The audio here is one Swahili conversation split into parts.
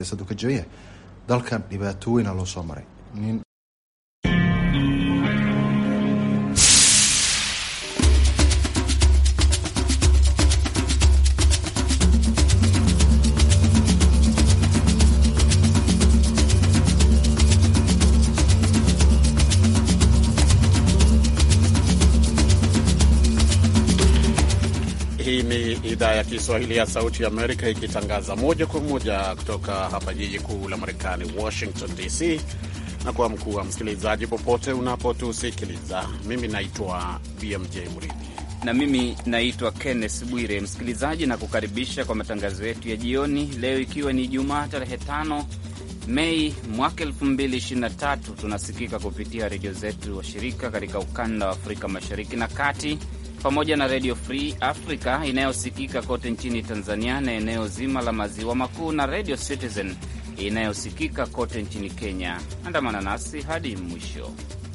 siyaasaddu ka jaban yahay dalkan dhibaato weyna loo soo maray nin Hii ni idhaa ya Kiswahili ya Sauti ya Amerika ikitangaza moja kwa moja kutoka hapa jiji kuu la Marekani, Washington DC, na kwa mkuu wa msikilizaji popote unapotusikiliza. Mimi naitwa BMJ Mridhi na mimi naitwa Kenneth Bwire, msikilizaji na kukaribisha kwa matangazo yetu ya jioni leo, ikiwa ni Jumaa tarehe 5 Mei mwaka 2023. Tunasikika kupitia redio zetu washirika katika ukanda wa Afrika Mashariki na Kati pamoja na Radio Free Africa inayosikika kote nchini Tanzania na eneo zima la maziwa makuu na Radio Citizen inayosikika kote nchini Kenya. Andamana nasi hadi mwisho.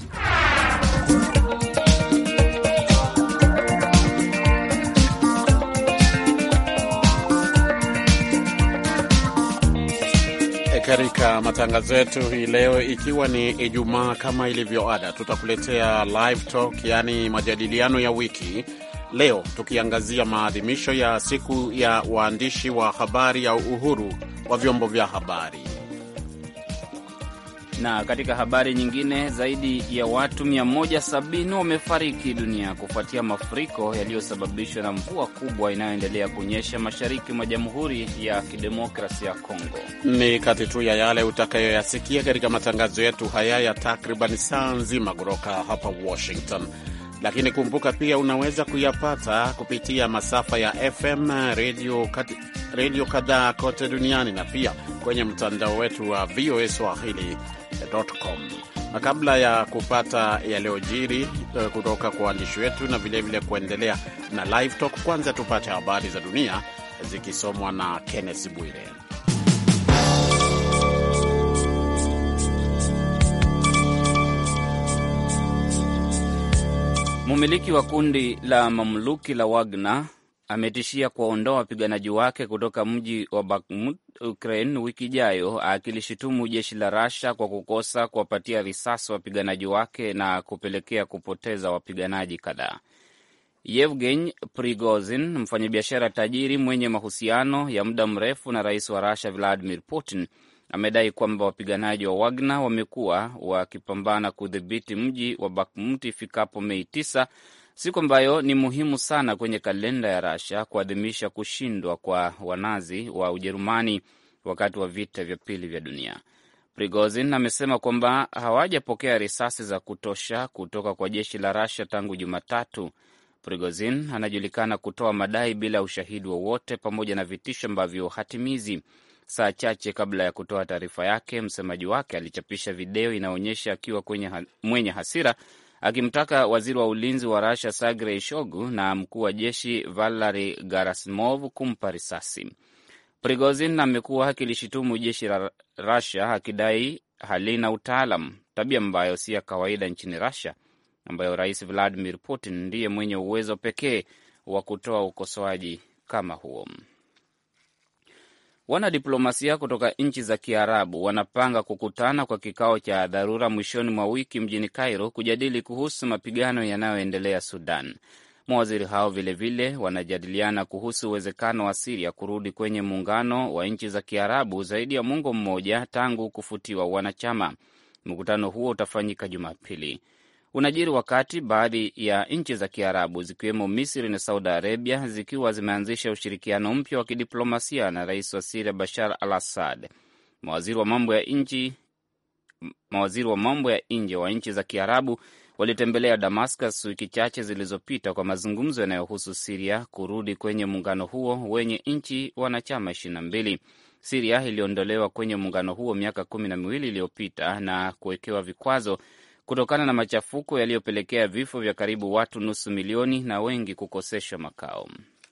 Katika matangazo yetu hii leo, ikiwa ni Ijumaa, kama ilivyo ada, tutakuletea live talk, yaani majadiliano ya wiki. Leo tukiangazia maadhimisho ya siku ya waandishi wa habari ya uhuru wa vyombo vya habari. Na katika habari nyingine, zaidi ya watu 170 wamefariki dunia kufuatia mafuriko yaliyosababishwa na mvua kubwa inayoendelea kunyesha mashariki mwa Jamhuri ya Kidemokrasia ya Kongo. Ni kati tu ya yale utakayoyasikia katika matangazo yetu haya ya takriban saa nzima kutoka hapa Washington, lakini kumbuka pia unaweza kuyapata kupitia masafa ya FM redio redio kadhaa kote duniani na pia kwenye mtandao wetu wa VOA Swahili com. Na kabla ya kupata yaliyojiri kutoka kwa waandishi wetu na vilevile kuendelea na live talk, kwanza tupate habari za dunia zikisomwa na Kenneth Bwire. Mumiliki wa kundi la mamluki la Wagner ametishia kuwaondoa wapiganaji wake kutoka mji wa Bakhmut, Ukraine, wiki ijayo, akilishutumu jeshi la Russia kwa kukosa kuwapatia risasi wapiganaji wake na kupelekea kupoteza wapiganaji kadhaa. Yevgeny Prigozhin, mfanyabiashara tajiri mwenye mahusiano ya muda mrefu na rais wa Russia Vladimir Putin, amedai kwamba wapiganaji wa Wagner wamekuwa wakipambana kudhibiti mji wa Bakhmut ifikapo Mei 9 siku ambayo ni muhimu sana kwenye kalenda ya Rasha kuadhimisha kushindwa kwa wanazi wa Ujerumani wakati wa vita vya pili vya dunia. Prigozhin amesema kwamba hawajapokea risasi za kutosha kutoka kwa jeshi la Rasha tangu Jumatatu. Prigozhin anajulikana kutoa madai bila ushahidi wowote pamoja na vitisho ambavyo hatimizi. Saa chache kabla ya kutoa taarifa yake, msemaji wake alichapisha video inaonyesha akiwa kwenye ha mwenye hasira akimtaka waziri wa ulinzi wa Rasha Sergei Shoigu na mkuu wa jeshi Valery Gerasimov kumpa risasi. Prigozhin amekuwa akilishutumu jeshi la Russia akidai halina utaalam, tabia ambayo si ya kawaida nchini Russia, ambayo rais Vladimir Putin ndiye mwenye uwezo pekee wa kutoa ukosoaji kama huo. Wanadiplomasia kutoka nchi za Kiarabu wanapanga kukutana kwa kikao cha dharura mwishoni mwa wiki mjini Cairo kujadili kuhusu mapigano yanayoendelea Sudan. Mawaziri hao vilevile vile wanajadiliana kuhusu uwezekano wa Siria kurudi kwenye muungano wa nchi za Kiarabu zaidi ya muongo mmoja tangu kufutiwa wanachama. Mkutano huo utafanyika Jumapili. Unajiri wakati baadhi ya nchi za Kiarabu zikiwemo Misri na Saudi Arabia zikiwa zimeanzisha ushirikiano mpya wa kidiplomasia na rais wa Siria Bashar al Assad. Mawaziri wa mambo ya nchi mawaziri wa mambo ya nje wa nchi za Kiarabu walitembelea Damascus wiki chache zilizopita kwa mazungumzo yanayohusu Siria kurudi kwenye muungano huo wenye nchi wanachama ishirini na mbili. Siria iliondolewa kwenye muungano huo miaka kumi na miwili iliyopita na kuwekewa vikwazo kutokana na machafuko yaliyopelekea vifo vya karibu watu nusu milioni na wengi kukoseshwa makao.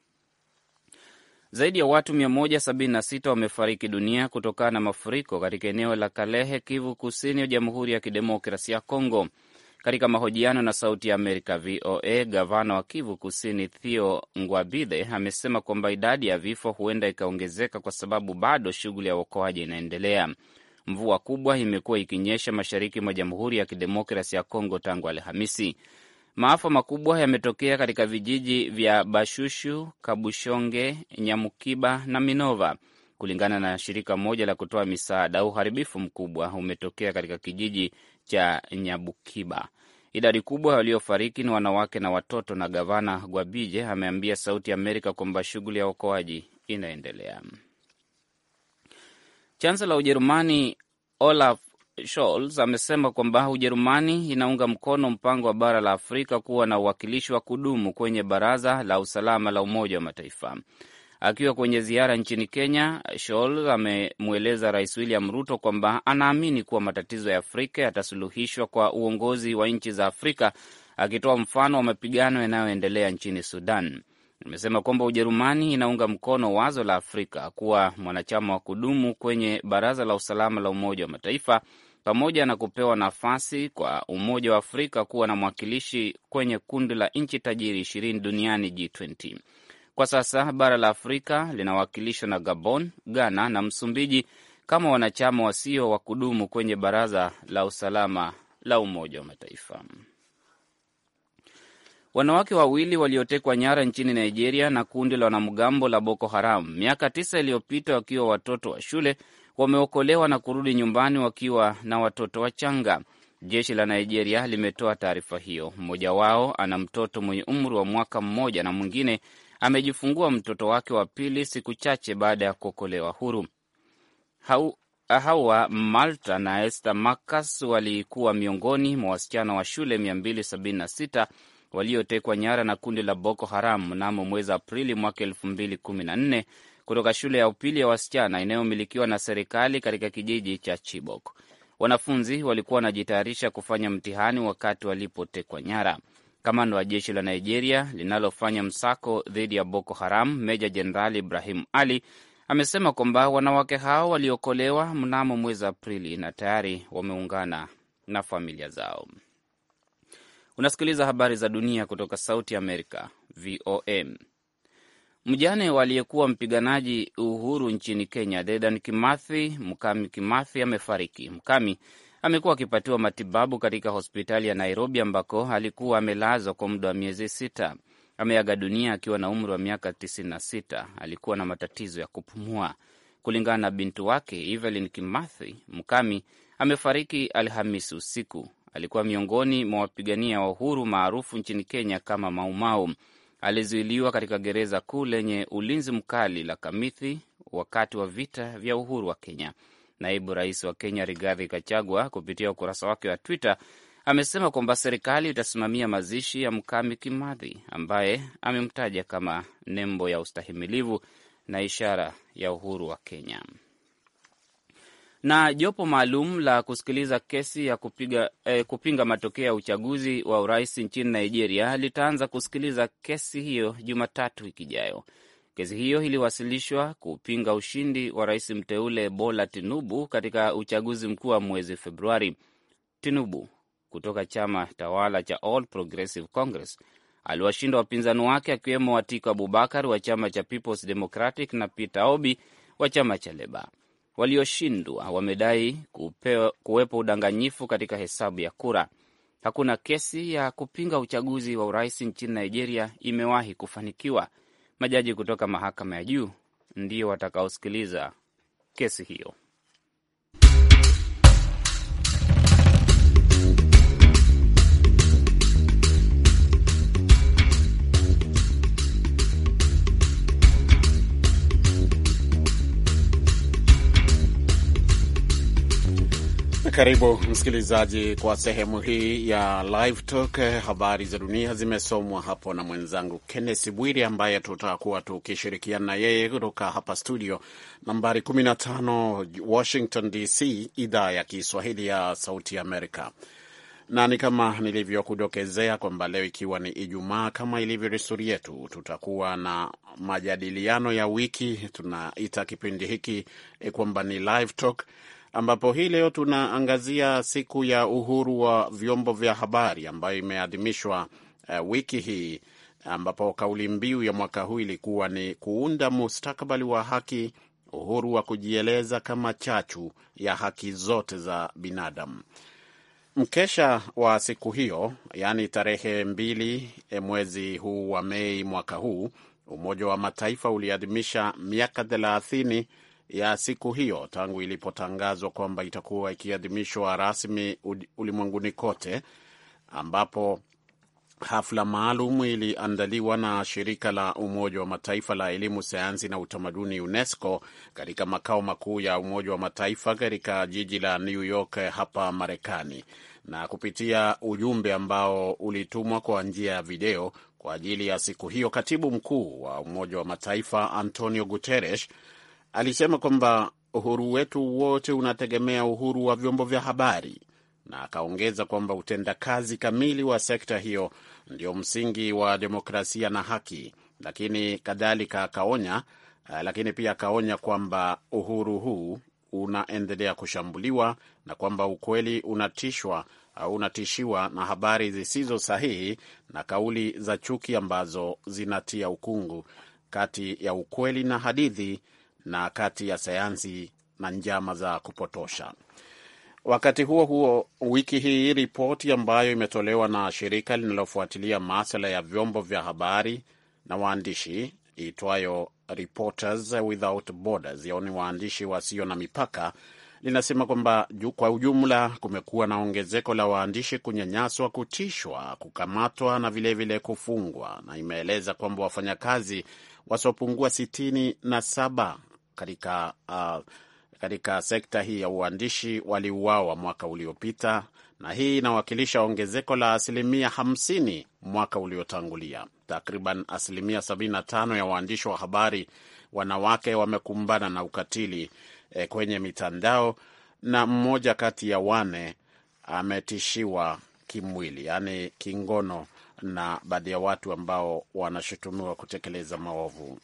Zaidi ya watu 176 wamefariki dunia kutokana na mafuriko katika eneo la Kalehe, Kivu Kusini ya Jamhuri ya Kidemokrasia ya Kongo. Katika mahojiano na Sauti ya Amerika VOA, gavana wa Kivu Kusini Theo Ngwabidhe amesema kwamba idadi ya vifo huenda ikaongezeka kwa sababu bado shughuli ya uokoaji inaendelea. Mvua kubwa imekuwa ikinyesha mashariki mwa Jamhuri ya Kidemokrasi ya Kongo tangu Alhamisi. Maafa makubwa yametokea katika vijiji vya Bashushu, Kabushonge, Nyamukiba na Minova. Kulingana na shirika moja la kutoa misaada, uharibifu mkubwa umetokea katika kijiji cha Nyabukiba. Idadi kubwa waliofariki ni wanawake na watoto, na gavana Gwabije ameambia Sauti ya Amerika kwamba shughuli ya uokoaji inaendelea. Chansela wa Ujerumani Olaf Scholz amesema kwamba Ujerumani inaunga mkono mpango wa bara la Afrika kuwa na uwakilishi wa kudumu kwenye Baraza la Usalama la Umoja wa Mataifa. Akiwa kwenye ziara nchini Kenya, Scholz amemweleza Rais William Ruto kwamba anaamini kuwa matatizo ya Afrika yatasuluhishwa kwa uongozi wa nchi za Afrika, akitoa mfano wa mapigano yanayoendelea nchini Sudan. Amesema kwamba Ujerumani inaunga mkono wazo la Afrika kuwa mwanachama wa kudumu kwenye Baraza la Usalama la Umoja wa Mataifa pamoja na kupewa nafasi kwa Umoja wa Afrika kuwa na mwakilishi kwenye kundi la nchi tajiri ishirini duniani G20. Kwa sasa bara la Afrika linawakilishwa na Gabon, Ghana na Msumbiji kama wanachama wasio wa kudumu kwenye Baraza la Usalama la Umoja wa Mataifa. Wanawake wawili waliotekwa nyara nchini Nigeria na kundi la wanamgambo la Boko Haram miaka tisa iliyopita wakiwa watoto wa shule wameokolewa na kurudi nyumbani wakiwa na watoto wachanga. Jeshi la Nigeria limetoa taarifa hiyo. Mmoja wao ana mtoto mwenye umri wa mwaka mmoja na mwingine amejifungua mtoto wake wa pili siku chache baada ya kuokolewa huru. Hawa Malta na Esther Marcus walikuwa miongoni mwa wasichana wa shule 276 waliotekwa nyara na kundi la Boko Haram mnamo mwezi Aprili mwaka elfu mbili kumi na nne kutoka shule ya upili ya wasichana inayomilikiwa na serikali katika kijiji cha Chibok. Wanafunzi walikuwa wanajitayarisha kufanya mtihani wakati walipotekwa nyara. Kamanda wa jeshi la Nigeria linalofanya msako dhidi ya Boko Haram, Meja Jenerali Ibrahim Ali amesema kwamba wanawake hao waliokolewa mnamo mwezi Aprili na tayari wameungana na familia zao. Unasikiliza habari za dunia kutoka Sauti ya Amerika, VOM. Mjane waliyekuwa mpiganaji uhuru nchini Kenya, Dedan Kimathi, Mkami Kimathi, amefariki. Mkami amekuwa akipatiwa matibabu katika hospitali ya Nairobi ambako alikuwa amelazwa kwa muda wa miezi sita. Ameaga dunia akiwa na umri wa miaka 96. Alikuwa na matatizo ya kupumua. Kulingana na bintu wake Evelyn Kimathi, Mkami amefariki Alhamisi usiku. Alikuwa miongoni mwa wapigania wa uhuru maarufu nchini Kenya kama Maumau. Alizuiliwa katika gereza kuu lenye ulinzi mkali la Kamithi wakati wa vita vya uhuru wa Kenya. Naibu rais wa Kenya Rigathi Gachagua kupitia ukurasa wake wa Twitter amesema kwamba serikali itasimamia mazishi ya Mkami Kimathi ambaye amemtaja kama nembo ya ustahimilivu na ishara ya uhuru wa Kenya. Na jopo maalum la kusikiliza kesi ya kupiga, eh, kupinga matokeo ya uchaguzi wa urais nchini Nigeria litaanza kusikiliza kesi hiyo Jumatatu wiki ijayo. Kesi hiyo iliwasilishwa kupinga ushindi wa rais mteule Bola Tinubu katika uchaguzi mkuu wa mwezi Februari. Tinubu kutoka chama tawala cha All Progressive Congress aliwashinda wapinzani wake akiwemo Atiku Abubakar wa chama cha Peoples Democratic na Peter Obi wa chama cha Leba. Walioshindwa wamedai kuwepo udanganyifu katika hesabu ya kura. Hakuna kesi ya kupinga uchaguzi wa urais nchini Nigeria imewahi kufanikiwa. Majaji kutoka mahakama ya juu ndio watakaosikiliza kesi hiyo. Karibu msikilizaji kwa sehemu hii ya Live Talk. Habari za dunia zimesomwa hapo na mwenzangu Kenneth Bwiri, ambaye tutakuwa tukishirikiana na yeye kutoka hapa studio nambari 15 Washington DC, idhaa ya Kiswahili ya Sauti Amerika. Na ni kama nilivyokudokezea kwamba leo ikiwa ni Ijumaa, kama ilivyo desturi yetu, tutakuwa na majadiliano ya wiki. Tunaita kipindi hiki kwamba ni Live Talk ambapo hii leo tunaangazia siku ya uhuru wa vyombo vya habari ambayo imeadhimishwa uh, wiki hii ambapo kauli mbiu ya mwaka huu ilikuwa ni kuunda mustakabali wa haki, uhuru wa kujieleza kama chachu ya haki zote za binadamu. Mkesha wa siku hiyo, yaani tarehe mbili mwezi huu wa Mei mwaka huu, Umoja wa Mataifa uliadhimisha miaka thelathini ya siku hiyo tangu ilipotangazwa kwamba itakuwa ikiadhimishwa rasmi ulimwenguni kote, ambapo hafla maalum iliandaliwa na shirika la Umoja wa Mataifa la elimu, sayansi na utamaduni UNESCO katika makao makuu ya Umoja wa Mataifa katika jiji la New York hapa Marekani, na kupitia ujumbe ambao ulitumwa kwa njia ya video kwa ajili ya siku hiyo, katibu mkuu wa Umoja wa Mataifa Antonio Guterres alisema kwamba uhuru wetu wote unategemea uhuru wa vyombo vya habari na akaongeza kwamba utendakazi kamili wa sekta hiyo ndio msingi wa demokrasia na haki, lakini kadhalika akaonya, lakini pia akaonya kwamba uhuru huu unaendelea kushambuliwa na kwamba ukweli unatishwa au unatishiwa na habari zisizo sahihi na kauli za chuki ambazo zinatia ukungu kati ya ukweli na hadithi na kati ya sayansi na njama za kupotosha. Wakati huo huo, wiki hii ripoti ambayo imetolewa na shirika linalofuatilia masuala ya vyombo vya habari na waandishi iitwayo Reporters Without Borders, yaani waandishi wasio na mipaka, linasema kwamba kwa ujumla kumekuwa na ongezeko la waandishi kunyanyaswa, kutishwa, kukamatwa na vilevile vile kufungwa, na imeeleza kwamba wafanyakazi wasiopungua sitini na saba katika uh, katika sekta hii ya uandishi waliuawa mwaka uliopita, na hii inawakilisha ongezeko la asilimia 50 mwaka uliotangulia. Takriban asilimia 75 ya waandishi wa habari wanawake wamekumbana na ukatili eh, kwenye mitandao na mmoja kati ya wane ametishiwa kimwili, yaani kingono, na baadhi ya watu ambao wanashutumiwa kutekeleza maovu.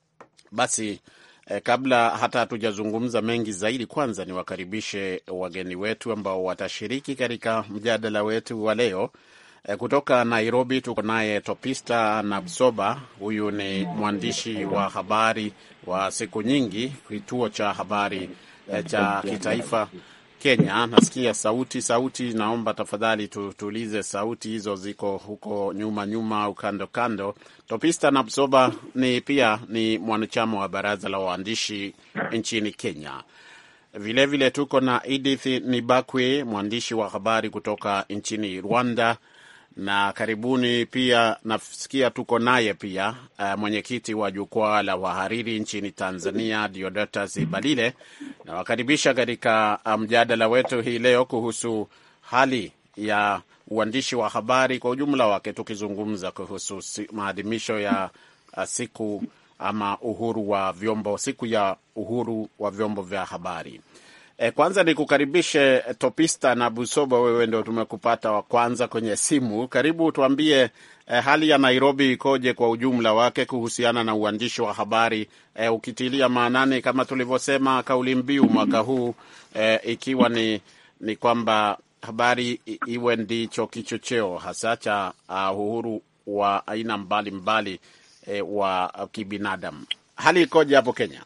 Basi Eh, kabla hata hatujazungumza mengi zaidi, kwanza niwakaribishe wageni wetu ambao watashiriki katika mjadala wetu wa leo. Eh, kutoka Nairobi tuko naye Topista Nabsoba. Huyu ni mwandishi wa habari wa siku nyingi, kituo cha habari eh, cha kitaifa Kenya. Nasikia sauti sauti, naomba tafadhali tutulize sauti hizo, ziko huko nyuma nyuma au kando kando. Topista Nabsoba ni pia ni mwanachama wa baraza la waandishi nchini Kenya. Vilevile vile tuko na Edith Nibakwe, mwandishi wa habari kutoka nchini Rwanda, na karibuni pia nasikia tuko naye pia uh, mwenyekiti wa jukwaa la wahariri nchini Tanzania, Diodatus Balile. Nawakaribisha katika mjadala um, wetu hii leo kuhusu hali ya uandishi wa habari kwa ujumla wake, tukizungumza kuhusu maadhimisho ya uh, siku ama uhuru wa vyombo, siku ya uhuru wa vyombo vya habari. E, kwanza ni kukaribishe Topista na Busoba, wewe ndio tumekupata wa kwanza kwenye simu. Karibu tuambie, e, hali ya Nairobi ikoje kwa ujumla wake kuhusiana na uandishi wa habari e, ukitilia maanani kama tulivyosema kauli mbiu mwaka huu e, ikiwa ni, ni kwamba habari iwe ndicho kichocheo hasa cha uh, uhuru wa aina mbalimbali mbali, e, wa kibinadamu. Hali ikoje hapo Kenya?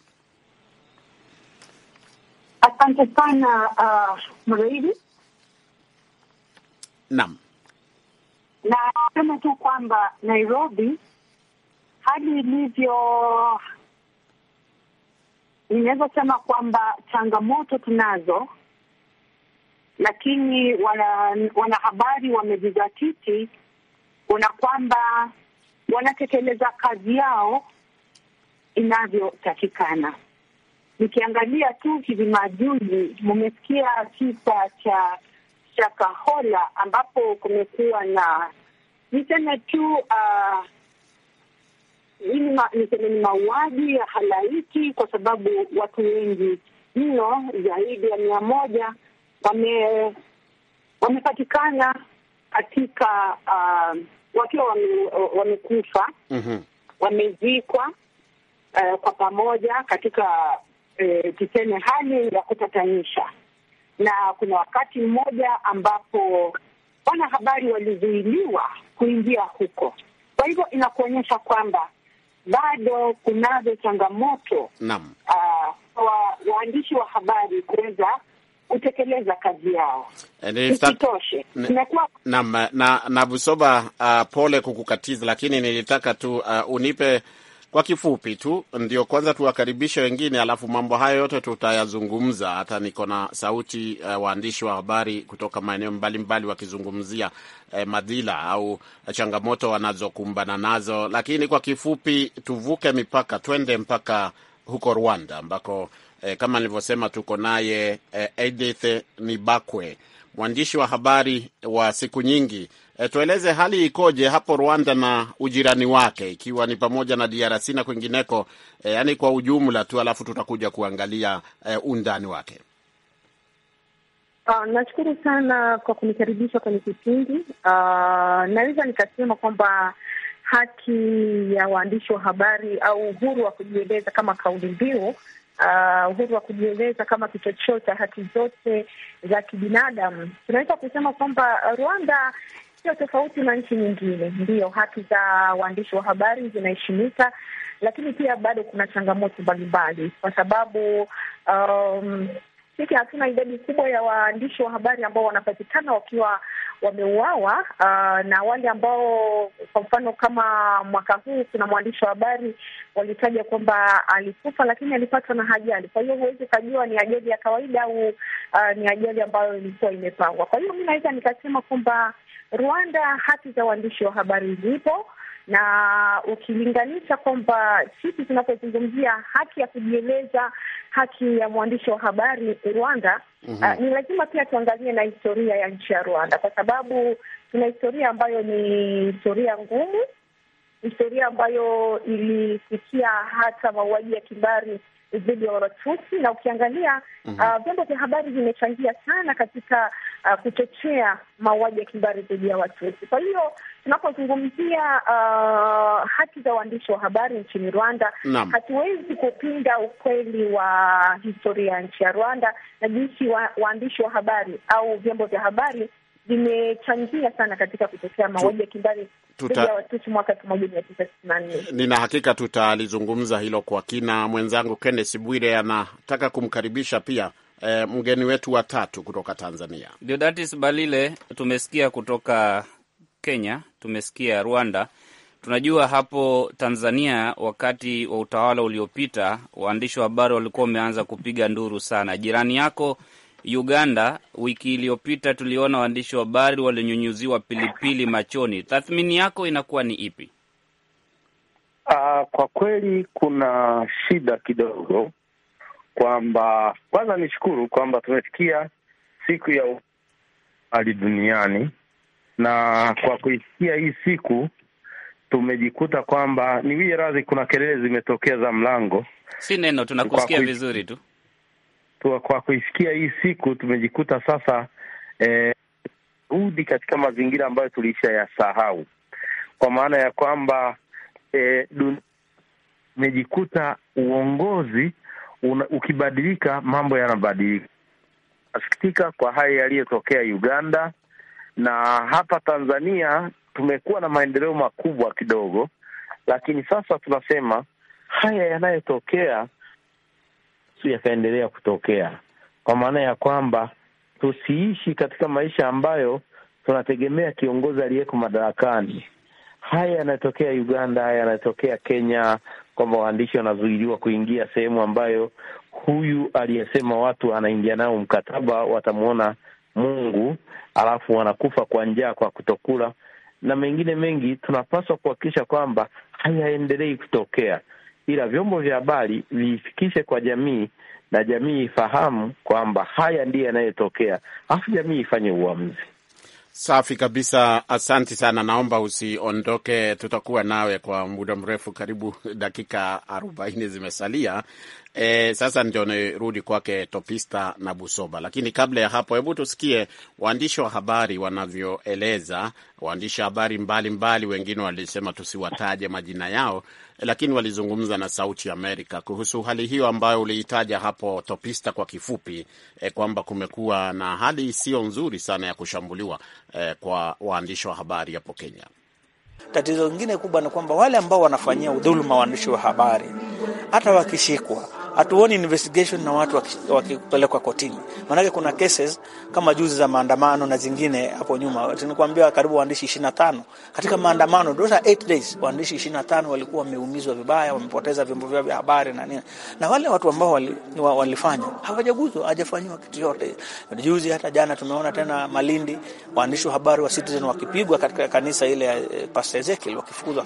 Asante sana uh, Mreidi. Naam, na sema tu kwamba Nairobi hali ilivyo, ninaweza sema kwamba changamoto tunazo, lakini wanahabari wana wamejizatiti kuna kwamba wanatekeleza kazi yao inavyotakikana. Nikiangalia tu hivi majuzi, mumesikia kisa cha Shakahola ambapo kumekuwa na niseme tu uh, niseme ni mauaji ya halaiki, kwa sababu watu wengi mno zaidi ya mia moja wame wamepatikana katika uh, wakiwa wamekufa wame mm-hmm. wamezikwa uh, kwa pamoja katika uh, tuseme hali ya kutatanisha. na kuna wakati mmoja ambapo wanahabari walizuiliwa kuingia huko. Kwa hivyo inakuonyesha kwamba bado kunazo changamoto Naam. uh, wa waandishi wa habari kuweza kutekeleza kazi yao. Eh, nilita- Isitoshe, Ne- imekuwa Naam, na na Busoba, uh, pole kukukatiza, lakini nilitaka tu uh, unipe kwa kifupi tu, ndio kwanza tuwakaribishe wengine, alafu mambo hayo yote tutayazungumza. Hata niko na sauti uh, waandishi wa habari kutoka maeneo mbalimbali wakizungumzia uh, madhila au changamoto wanazokumbana nazo, lakini kwa kifupi tuvuke mipaka, twende mpaka huko Rwanda ambako eh, kama nilivyosema tuko naye eh, Edith Nibakwe mwandishi wa habari wa siku nyingi. E, tueleze hali ikoje hapo Rwanda na ujirani wake ikiwa ni pamoja na DRC na kwingineko, e, yani kwa ujumla tu, alafu tutakuja kuangalia e, undani wake. Uh, nashukuru sana kwa kunikaribisha kwenye kipindi. Uh, naweza nikasema kwamba haki ya waandishi wa habari au uhuru wa kujieleza kama kauli mbiu, uh, uhuru wa kujieleza kama kichocheo cha haki zote za kibinadamu, tunaweza kusema kwamba Rwanda sio tofauti na nchi nyingine. Ndiyo, haki za waandishi wa habari zinaheshimika, lakini pia bado kuna changamoto mbalimbali kwa sababu um, sisi hatuna idadi kubwa ya waandishi wa habari ambao wanapatikana wakiwa wameuawa. Uh, na wale ambao kwa mfano kama mwaka huu kuna mwandishi wa habari walitaja kwamba alikufa, lakini alipatwa na ajali. Kwa hiyo huwezi ukajua ni ajali ya kawaida au uh, ni ajali ambayo ilikuwa imepangwa. Kwa hiyo mi naweza nikasema kwamba Rwanda haki za waandishi wa habari zipo na ukilinganisha kwamba sisi tunapozungumzia haki ya kujieleza, haki ya mwandishi wa habari Rwanda, mm -hmm. uh, ni lazima pia tuangalie na historia ya nchi ya Rwanda, kwa sababu tuna historia ambayo ni historia ngumu, historia ambayo ilifikia hata mauaji ya kimbari dhidi ya Watutsi na ukiangalia vyombo uh, vya habari vimechangia sana katika uh, kuchochea mauaji ya kimbari dhidi ya Watutsi. Kwa hiyo tunapozungumzia uh, haki za waandishi wa habari nchini Rwanda, Naam. hatuwezi kupinga ukweli wa historia ya nchi ya Rwanda na jinsi wa, waandishi wa habari au vyombo vya habari vimechangia sana katika kutokea mauaji ya kimbari dhidi tuta- ya Watutsi mwaka elfu moja mia tisa sitini na nne. Nina hakika tutalizungumza hilo kwa kina. Mwenzangu Kenneth Bwire anataka kumkaribisha pia e, mgeni wetu wa tatu kutoka Tanzania. Deodatus Balile, tumesikia kutoka Kenya, tumesikia Rwanda. Tunajua hapo Tanzania, wakati wa utawala uliopita, waandishi wa habari walikuwa wameanza kupiga nduru sana. Jirani yako Uganda, wiki iliyopita tuliona waandishi wa habari walinyunyuziwa pilipili machoni. Tathmini yako inakuwa ni ipi? Uh, kwa kweli kuna shida kidogo kwamba kwanza nishukuru kwamba tumefikia siku ya hali duniani, na kwa kuisikia hii siku tumejikuta kwamba ni wie radhi, kuna kelele zimetokea za mlango Si neno, tunakusikia Kwa kui- vizuri tu. tu, kwa kuisikia hii siku tumejikuta sasa eh, rudi katika mazingira ambayo tulisha yasahau, kwa maana ya kwamba eh, dun- imejikuta uongozi una, ukibadilika mambo yanabadilika. Nasikitika kwa haya yaliyotokea Uganda na hapa Tanzania tumekuwa na maendeleo makubwa kidogo, lakini sasa tunasema haya yanayotokea si yakaendelea kutokea, kwa maana ya kwamba tusiishi katika maisha ambayo tunategemea kiongozi aliyeko madarakani. Haya yanayotokea Uganda, haya yanayotokea Kenya, kwamba waandishi wanazuiliwa kuingia sehemu ambayo huyu aliyesema watu anaingia nao mkataba watamwona Mungu, alafu wanakufa kwa njaa kwa kutokula na mengine mengi. Tunapaswa kuhakikisha kwamba hayaendelei kutokea, ila vyombo vya habari viifikishe kwa jamii na jamii ifahamu kwamba haya ndiyo yanayotokea, alafu jamii ifanye uamuzi. Safi kabisa, asanti sana. Naomba usiondoke, tutakuwa nawe kwa muda mrefu, karibu dakika arobaini zimesalia. E, sasa ndio nirudi kwake Topista na Busoba, lakini kabla ya hapo, hebu tusikie waandishi wa habari wanavyoeleza. Waandishi wa habari mbalimbali, wengine walisema tusiwataje majina yao, lakini walizungumza na Sauti ya Amerika kuhusu hali hiyo ambayo uliitaja hapo Topista kwa kifupi, e, kwamba kumekuwa na hali isiyo nzuri sana ya kushambuliwa e, kwa waandishi wa habari hapo Kenya. Tatizo lingine kubwa ni kwamba wale ambao wanafanyia udhuluma waandishi wa habari hata wakishikwa hatuoni investigation na watu wakipelekwa kotini. Maanake kuna cases kama juzi za maandamano na zingine hapo nyuma, tunakuambia karibu waandishi 25 katika maandamano, those are 8 days, waandishi 25 walikuwa wameumizwa vibaya, wamepoteza vyombo vyao vya habari na nini, na wale watu ambao wali, walifanya hawajaguzwa, hajafanyiwa kitu yote. Juzi hata jana tumeona tena Malindi, waandishi wa habari wa Citizen wakipigwa katika kanisa ile ya Pastor Ezekiel, wakifukuzwa.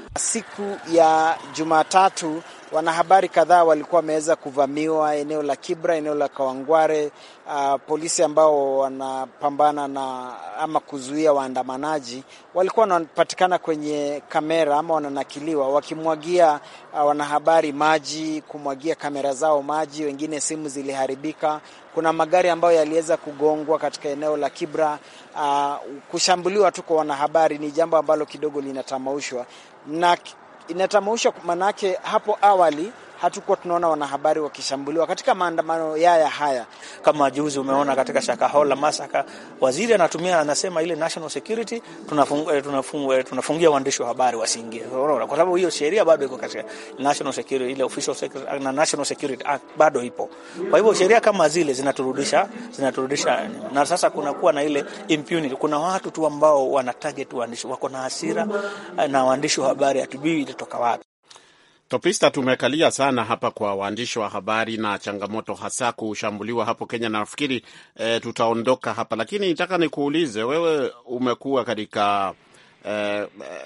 Siku ya Jumatatu wanahabari kadhaa walikuwa wameweza kuvamiwa eneo la Kibra, eneo la Kawangware. Uh, polisi ambao wanapambana na ama kuzuia waandamanaji walikuwa wanapatikana kwenye kamera ama wananakiliwa wakimwagia uh, wanahabari maji, kumwagia kamera zao maji, wengine simu ziliharibika. Kuna magari ambayo yaliweza kugongwa katika eneo la Kibra. Uh, kushambuliwa tu kwa wanahabari ni jambo ambalo kidogo linatamaushwa na inatamausha manake, hapo awali hatukuwa tunaona wanahabari wakishambuliwa katika maandamano yaya haya. Kama juzi umeona katika Shakahola masaka, waziri anatumia anasema ile national security, tunafungia tunafung, tunafung, waandishi wa habari wasiingie, kwa sababu hiyo sheria bado iko katika national security, ile official security na national security act bado ipo. Kwa hivyo sheria kama zile zinaturudisha zinaturudisha, na sasa kunakuwa na ile impunity. Kuna watu tu ambao wana target waandishi, wako na hasira na waandishi wa habari, hatujui ilitoka wapi. Topista, tumekalia sana hapa kwa waandishi wa habari na changamoto hasa kushambuliwa hapo Kenya. Nafikiri e, tutaondoka hapa, lakini nataka nikuulize wewe, umekuwa katika e,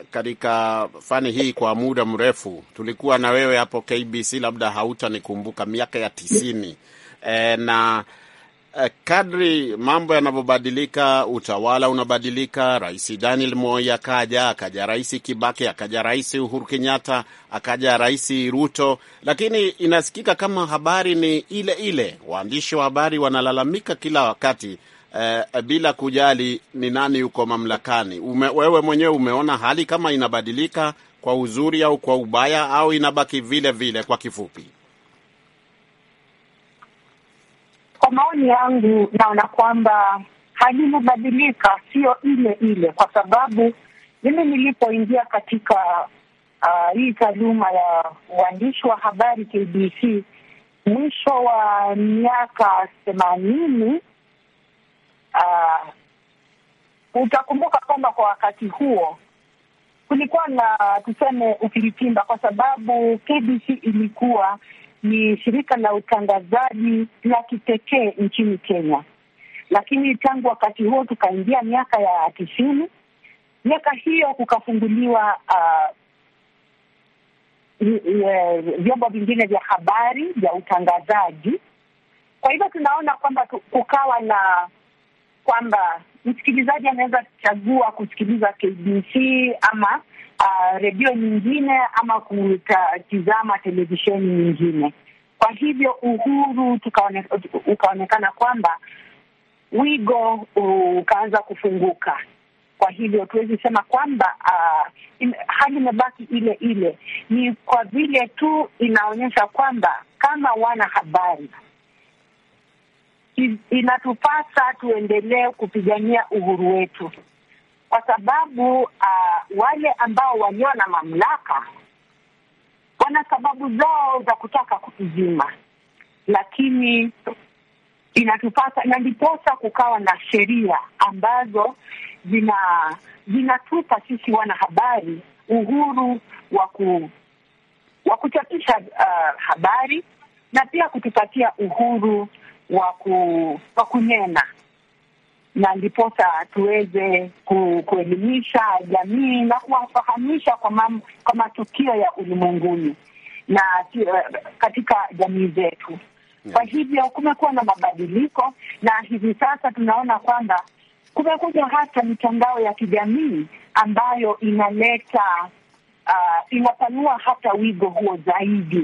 katika fani hii kwa muda mrefu. Tulikuwa na wewe hapo KBC, labda hautanikumbuka, miaka ya tisini e, na kadri mambo yanavyobadilika, utawala unabadilika. Rais Daniel Moi akaja, akaja Rais Kibaki, akaja Rais Uhuru Kenyatta, akaja Rais Ruto, lakini inasikika kama habari ni ile ile. Waandishi wa habari wanalalamika kila wakati eh, bila kujali ni nani yuko mamlakani. Ume, wewe mwenyewe umeona hali kama inabadilika kwa uzuri au kwa ubaya au inabaki vile vile? Kwa kifupi Kwa maoni yangu naona kwamba hali imebadilika, sio ile ile, kwa sababu mimi nilipoingia katika uh, hii taaluma ya uandishi wa habari KBC mwisho wa miaka themanini, uh, utakumbuka kwamba kwa wakati huo kulikuwa na tuseme ukiritimba, kwa sababu KBC ilikuwa ni shirika la utangazaji la kipekee nchini Kenya, lakini tangu wakati huo tukaingia miaka ya tisini, miaka hiyo kukafunguliwa uh, vyombo vingine vya habari vya utangazaji. Kwa hivyo tunaona kwamba kukawa na kwamba msikilizaji anaweza chagua kusikiliza KBC ama uh, redio nyingine ama kutazama televisheni nyingine. Kwa hivyo uhuru tukaone, ukaonekana kwamba wigo ukaanza kufunguka. Kwa hivyo tuwezi sema kwamba uh, hali imebaki ile ile, ni kwa vile tu inaonyesha kwamba kama wana habari inatupasa tuendelee kupigania uhuru wetu, kwa sababu uh, wale ambao walio na mamlaka wana sababu zao za kutaka kutuzima, lakini inatupasa na ndiposa kukawa na sheria ambazo zina zinatupa sisi wanahabari uhuru wa ku wa kuchapisha uh, habari na pia kutupatia uhuru wa ku, wa kunena na ndiposa tuweze ku, kuelimisha jamii na kuwafahamisha kwa, mam, kwa matukio ya ulimwenguni na uh, katika jamii zetu. Kwa hivyo kumekuwa na mabadiliko, na hivi sasa tunaona kwamba kumekuja hata mitandao ya kijamii ambayo inaleta uh, inapanua hata wigo huo zaidi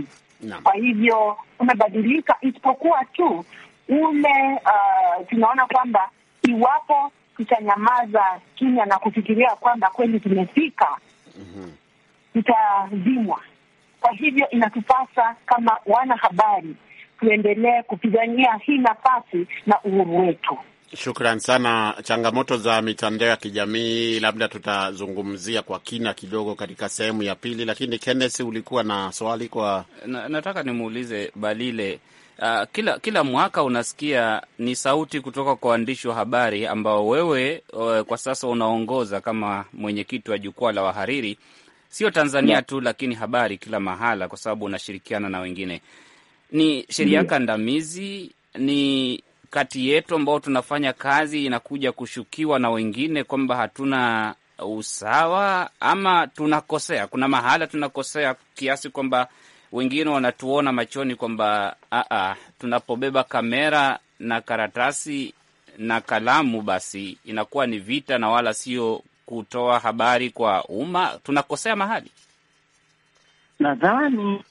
Naam. Kwa hivyo umebadilika, isipokuwa tu ule uh, tunaona kwamba iwapo tutanyamaza kimya na kufikiria kwamba kweli tumefika, tutazimwa. Kwa hivyo inatupasa kama wanahabari tuendelee kupigania hii nafasi na uhuru wetu. Shukran sana. Changamoto za mitandao ya kijamii labda tutazungumzia kwa kina kidogo katika sehemu ya pili, lakini Kenneth, ulikuwa na swali kwa Na, nataka nimuulize Balile. Uh, kila kila mwaka unasikia ni sauti kutoka kwa waandishi wa habari ambao wewe uh, kwa sasa unaongoza kama mwenyekiti wa jukwaa la wahariri, sio Tanzania tu, lakini habari kila mahala, kwa sababu unashirikiana na wengine. Ni sheria kandamizi, ni kati yetu ambao tunafanya kazi inakuja kushukiwa na wengine kwamba hatuna usawa ama tunakosea? Kuna mahala tunakosea kiasi kwamba wengine wanatuona machoni kwamba aa, tunapobeba kamera na karatasi na kalamu, basi inakuwa ni vita na wala sio kutoa habari kwa umma. Tunakosea mahali. Nadhani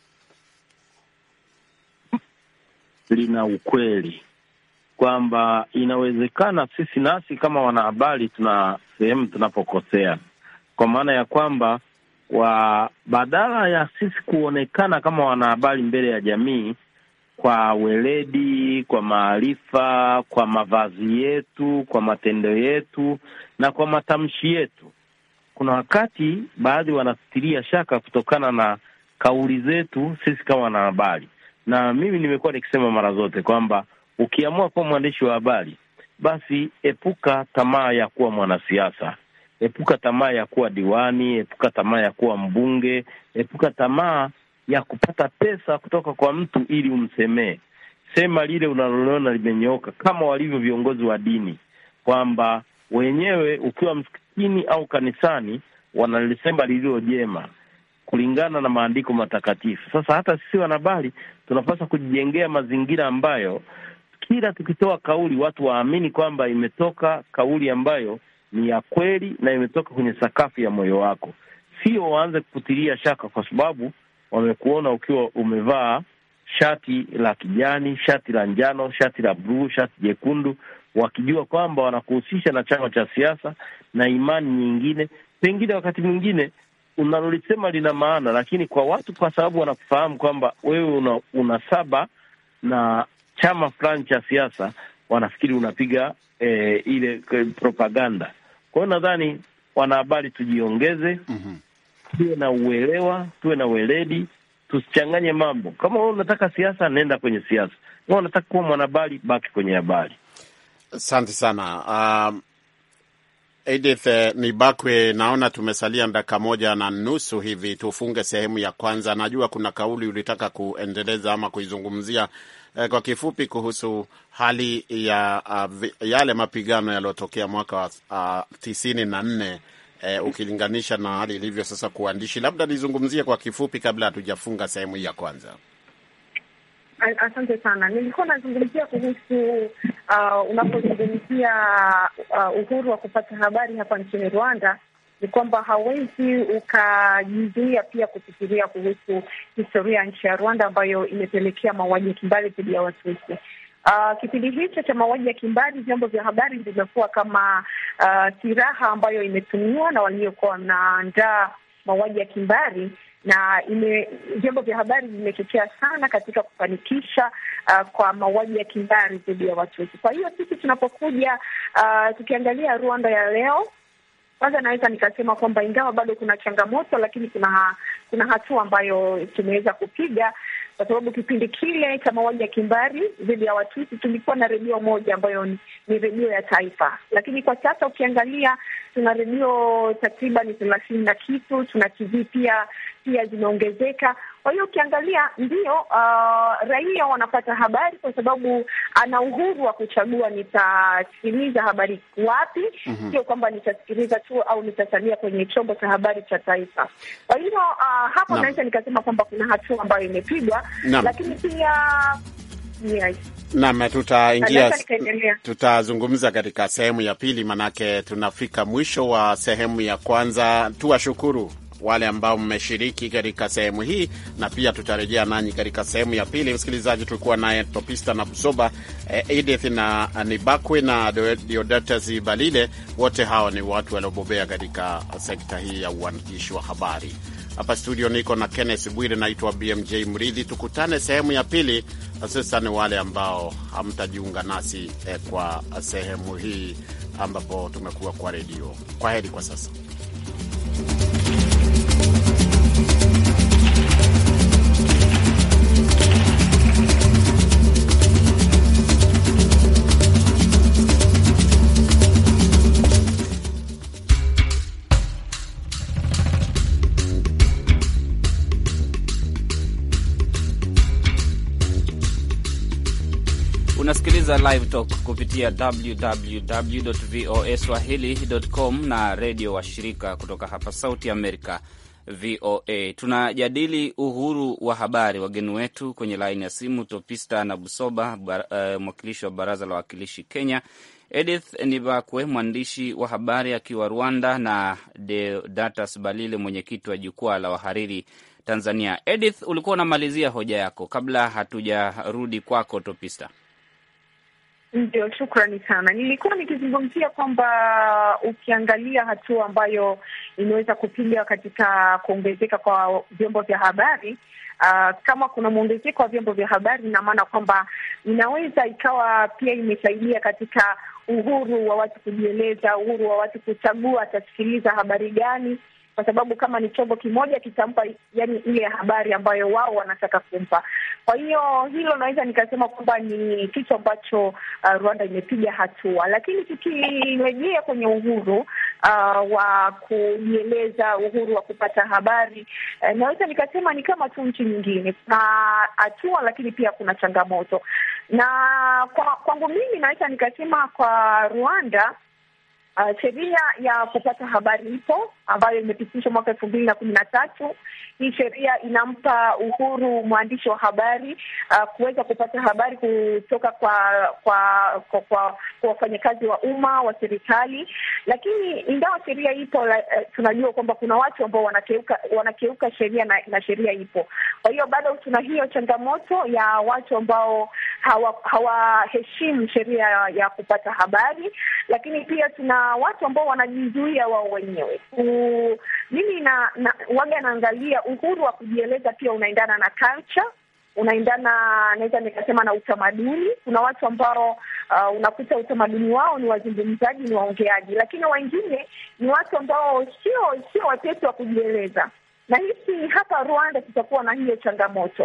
lina ukweli kwamba inawezekana sisi nasi kama wanahabari tuna sehemu tunapokosea, kwa maana ya kwamba wa badala ya sisi kuonekana kama wanahabari mbele ya jamii kwa weledi, kwa maarifa, kwa mavazi yetu, kwa matendo yetu na kwa matamshi yetu, kuna wakati baadhi wanasitiria shaka kutokana na kauli zetu sisi kama wanahabari. Na mimi nimekuwa nikisema mara zote kwamba ukiamua kuwa mwandishi wa habari, basi epuka tamaa ya kuwa mwanasiasa, epuka tamaa ya kuwa diwani, epuka tamaa ya kuwa mbunge, epuka tamaa ya kupata pesa kutoka kwa mtu ili umsemee. Sema lile unaloliona limenyooka, kama walivyo viongozi wa dini, kwamba wenyewe ukiwa msikitini au kanisani wanalisema lililo jema kulingana na maandiko matakatifu. Sasa hata sisi wanahabari tunapaswa kujijengea mazingira ambayo kila tukitoa kauli watu waamini kwamba imetoka kauli ambayo ni ya kweli na imetoka kwenye sakafu ya moyo wako, sio waanze kukutilia shaka kwa sababu wamekuona ukiwa umevaa shati la kijani, shati la njano, shati la bluu, shati jekundu, wakijua kwamba wanakuhusisha na chama cha siasa na imani nyingine. Pengine wakati mwingine unalolisema lina maana, lakini kwa watu, kwa sababu wanakufahamu kwamba wewe una, una saba na chama fulani cha siasa, wanafikiri unapiga eh, ile eh, propaganda. Kwa hiyo nadhani wanahabari tujiongeze, tuwe na uelewa, tuwe na weledi, tusichanganye mambo. Kama wewe unataka siasa, nenda kwenye siasa. Kama unataka kuwa mwanahabari, baki kwenye habari. Asante sana um, Edith eh, Nibakwe, naona tumesalia dakika moja na nusu hivi, tufunge sehemu ya kwanza. Najua kuna kauli ulitaka kuendeleza ama kuizungumzia eh, kwa kifupi kuhusu hali ya uh, vi- yale mapigano yaliyotokea mwaka wa uh, tisini na nne eh, ukilinganisha na hali ilivyo sasa kuandishi. Labda nizungumzie kwa kifupi kabla hatujafunga sehemu hii ya kwanza. A- Asante sana. Nilikuwa nazungumzia kuhusu uh, unapozungumzia uh, uhuru wa kupata habari hapa nchini Rwanda, ni kwamba hauwezi ukajizuia pia kufikiria kuhusu historia ya nchi ya Rwanda ambayo imepelekea mauaji ya kimbari dhidi ya Watusi. Uh, kipindi hicho cha mauaji ya kimbari, vyombo vya habari vimekuwa kama uh, silaha ambayo imetumiwa na waliokuwa wanaandaa mauaji ya kimbari na ime vyombo vya habari vimechochea sana katika kufanikisha uh, kwa mauaji ya kimbari dhidi ya Watusi. Kwa hiyo sisi tunapokuja uh, tukiangalia Rwanda ya leo, kwanza naweza nikasema kwamba ingawa bado kuna changamoto, lakini kuna kuna hatua ambayo tumeweza kupiga kwa sababu kipindi kile cha mauaji ya kimbari dhidi ya Watusi tulikuwa na redio moja ambayo ni, ni redio ya taifa, lakini kwa sasa ukiangalia tuna redio takriban thelathini na kitu, tuna TV pia pia zimeongezeka. Kwa hiyo ukiangalia ndio, uh, raia wanapata habari kwa sababu ana uhuru wa kuchagua nitasikiliza habari wapi, sio kwamba nitasikiliza tu au nitasalia kwenye chombo cha habari cha taifa. Kwa hiyo uh, hapo Naam. naweza nikasema kwamba kuna hatua ambayo imepigwa, Naam. lakini pia yes. Naam, tutaingia Naweza nikaendelea. tutazungumza katika sehemu ya pili, manake tunafika mwisho wa sehemu ya kwanza. Tuwashukuru wale ambao mmeshiriki katika sehemu hii, na pia tutarejea nanyi katika sehemu ya pili. Msikilizaji, tulikuwa naye Topista na Busoba, eh, Edith na Nibakwe na Deodatus Balile. Wote hawa ni watu waliobobea katika sekta hii ya uandishi wa habari. Hapa studio niko na Kenneth Bwire, naitwa BMJ Mridhi. Tukutane sehemu ya pili, hususan wale ambao hamtajiunga nasi eh, kwa sehemu hii ambapo tumekuwa kwa redio. Kwa heri kwa sasa. Unasikiliza Live Talk kupitia www voa swahili.com na redio wa shirika kutoka hapa Sauti Amerika, VOA. Tunajadili uhuru wa habari. Wageni wetu kwenye laini ya simu, Topista na Busoba, uh, mwakilishi wa baraza la wawakilishi Kenya, Edith Nibakwe, mwandishi wa habari akiwa Rwanda, na Deodatus Balile, mwenyekiti wa jukwaa la wahariri Tanzania. Edith, ulikuwa unamalizia hoja yako kabla hatujarudi kwako Topista. Ndio, shukrani sana. Nilikuwa nikizungumzia kwamba ukiangalia hatua ambayo imeweza kupiga katika kuongezeka kwa vyombo vya habari uh, kama kuna mwongezeko wa vyombo vya habari, ina maana kwamba inaweza ikawa pia imesaidia katika uhuru wa watu kujieleza, uhuru wa watu kuchagua atasikiliza habari gani kwa sababu kama ni chombo kimoja kitampa, yani ile habari ambayo wao wanataka kumpa. Kwa hiyo hilo naweza nikasema kwamba ni kitu ambacho uh, Rwanda imepiga hatua, lakini tukirejea kwenye uhuru uh, wa kujieleza, uhuru wa kupata habari uh, naweza nikasema ni kama tu nchi nyingine, kuna hatua lakini pia kuna changamoto, na kwa kwangu mimi naweza nikasema kwa Rwanda Uh, sheria ya kupata habari ipo ambayo imepitishwa mwaka elfu mbili na kumi na tatu. Hii sheria inampa uhuru mwandishi wa habari uh, kuweza kupata habari kutoka kwa kwa kwa, kwa, kwa wafanyakazi wa umma wa serikali, lakini ingawa sheria ipo la, uh, tunajua kwamba kuna watu ambao wanakeuka wanakeuka sheria na, na sheria ipo. Kwa hiyo bado tuna hiyo changamoto ya watu ambao hawaheshimu hawa sheria ya, ya kupata habari, lakini pia tuna watu ambao wanajizuia wao wenyewe. Mimi na, na waga naangalia uhuru wa kujieleza pia unaendana na culture, unaendana naweza nikasema na utamaduni. Kuna watu ambao uh, unakuta utamaduni wao ni wazungumzaji, ni waongeaji, lakini wengine ni watu ambao sio sio wepesi wa kujieleza na hisi hapa Rwanda tutakuwa na hiyo changamoto.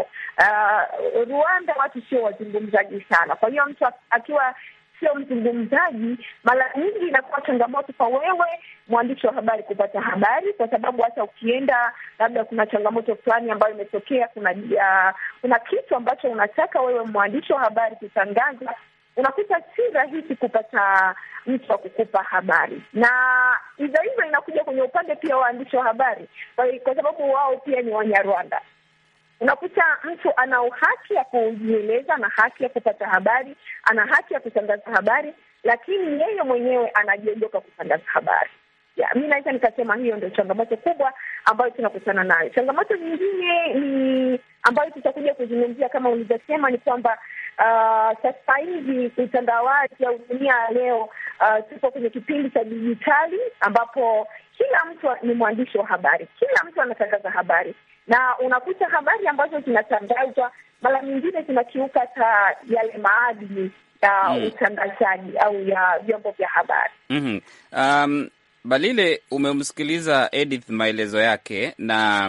Uh, Rwanda watu sio wazungumzaji sana, kwa hiyo mtu akiwa sio mzungumzaji, mara nyingi inakuwa changamoto kwa wewe mwandishi wa habari kupata habari, kwa sababu hata ukienda labda kuna changamoto fulani ambayo imetokea, kuna uh, kuna kitu ambacho unataka wewe mwandishi wa habari kutangaza, unakuta si rahisi kupata mtu wa kukupa habari, na hivyo hivyo inakuja kwenye upande pia wa waandishi wa habari, kwa sababu wao pia ni Wanyarwanda unakuta mtu ana haki ya kujieleza, ana haki ya kupata habari, ana haki ya kutangaza habari, lakini yeye mwenyewe anajiondoka kutangaza habari. Ya, mi naweza nikasema hiyo ndio changamoto kubwa ambayo tunakutana nayo. Changamoto nyingine ni ambayo tutakuja kuzungumzia kama ulivyosema, ni kwamba uh, sasa hivi utandawazi au dunia ya leo uh, tupo kwenye kipindi cha dijitali ambapo kila mtu ni mwandishi wa habari, kila mtu anatangaza habari na unakuta habari ambazo zinatangazwa mara nyingine zinakiuka hata yale maadili ya mm. utangazaji au ya vyombo vya habari mm -hmm. Um, Balile, umemsikiliza Edith maelezo yake, na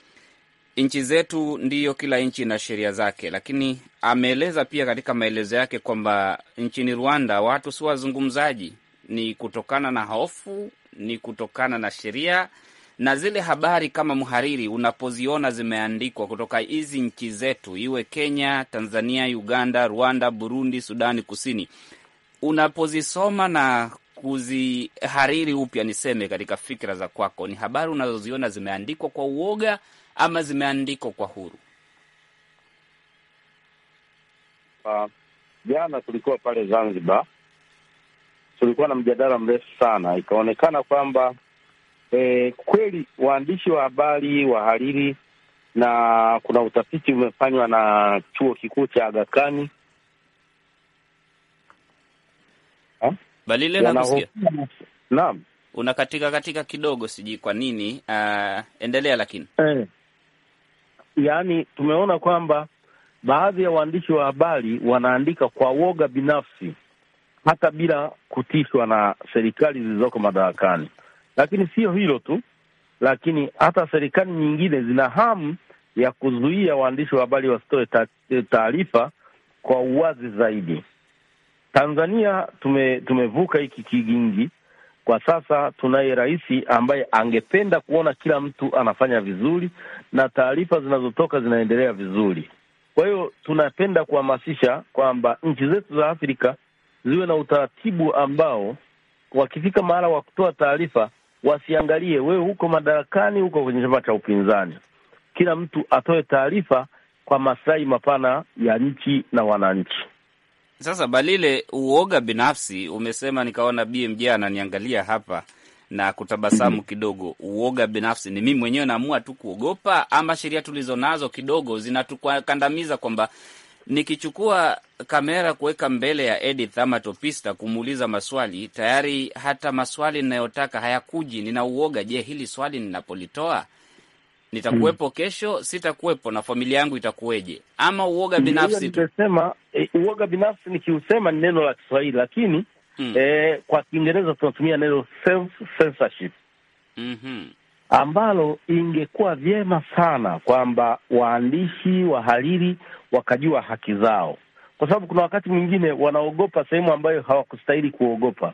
nchi zetu ndiyo, kila nchi ina sheria zake, lakini ameeleza pia katika maelezo yake kwamba nchini Rwanda watu si wazungumzaji, ni kutokana na hofu, ni kutokana na sheria na zile habari kama mhariri unapoziona zimeandikwa kutoka hizi nchi zetu, iwe Kenya, Tanzania, Uganda, Rwanda, Burundi, Sudani Kusini, unapozisoma na kuzihariri upya, niseme katika fikra za kwako, ni habari unazoziona zimeandikwa kwa uoga ama zimeandikwa kwa huru? Jana uh, tulikuwa pale Zanzibar, tulikuwa na mjadala mrefu sana, ikaonekana kwamba E, kweli waandishi wa habari, wahariri na kuna utafiti umefanywa na chuo kikuu cha Aga Khan Balile nakusikia. Naam, Unakatika katika kidogo, sijui kwa nini. Uh, endelea lakini. eh, yaani tumeona kwamba baadhi ya waandishi wa habari wanaandika kwa woga binafsi hata bila kutishwa na serikali zilizoko madarakani. Lakini sio hilo tu, lakini hata serikali nyingine zina hamu ya kuzuia waandishi wa habari wasitoe ta- taarifa kwa uwazi zaidi. Tanzania tume, tumevuka hiki kigingi. Kwa sasa tunaye rais ambaye angependa kuona kila mtu anafanya vizuri na taarifa zinazotoka zinaendelea vizuri. Kwa hiyo tunapenda kuhamasisha kwamba nchi zetu za Afrika ziwe na utaratibu ambao wakifika mahala wa kutoa taarifa wasiangalie wewe huko madarakani, huko kwenye chama cha upinzani. Kila mtu atoe taarifa kwa maslahi mapana ya nchi na wananchi. Sasa Balile, uoga binafsi umesema, nikaona BMJ ananiangalia hapa na kutabasamu kidogo. Uoga binafsi ni mimi mwenyewe naamua tu kuogopa, ama sheria tulizo nazo kidogo zinatukandamiza kwamba nikichukua kamera kuweka mbele ya Edith ama Topista kumuuliza maswali tayari, hata maswali ninayotaka hayakuji. Nina uoga, je, hili swali ninapolitoa nitakuwepo kesho, sitakuwepo na familia yangu itakuweje? Ama uoga binafsi tu? Nimesema e, uoga binafsi nikiusema ni neno la Kiswahili, lakini Mm. e, kwa Kiingereza tunatumia neno self censorship Mhm. ambalo ingekuwa vyema sana kwamba waandishi wahariri wakajua haki zao, kwa sababu kuna wakati mwingine wanaogopa sehemu ambayo hawakustahili kuogopa,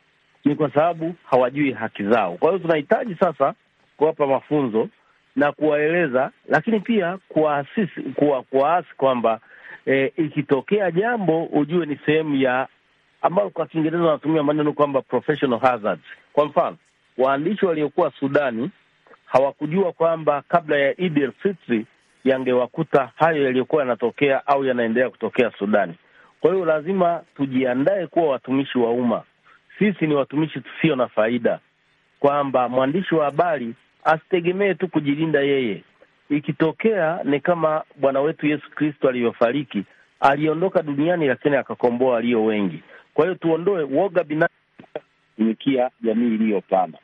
ni kwa sababu hawajui haki zao. Kwa hiyo tunahitaji sasa kuwapa mafunzo na kuwaeleza, lakini pia kuwaasisi kuwa, kuwaasi kwamba e, ikitokea jambo ujue ni sehemu ya ambayo kwa Kiingereza wanatumia maneno kwamba professional hazards. Kwa mfano waandishi waliokuwa Sudani hawakujua kwamba kabla ya Eid el-Fitri yangewakuta hayo yaliyokuwa yanatokea au yanaendelea kutokea Sudani. Kwa hiyo lazima tujiandae kuwa watumishi wa umma. Sisi ni watumishi tusio na faida, kwamba mwandishi wa habari asitegemee tu kujilinda yeye. Ikitokea ni kama Bwana wetu Yesu Kristo alivyofariki, aliondoka duniani, lakini akakomboa walio wengi. Kwa hiyo tuondoe woga binafsi kutumikia jamii iliyopana.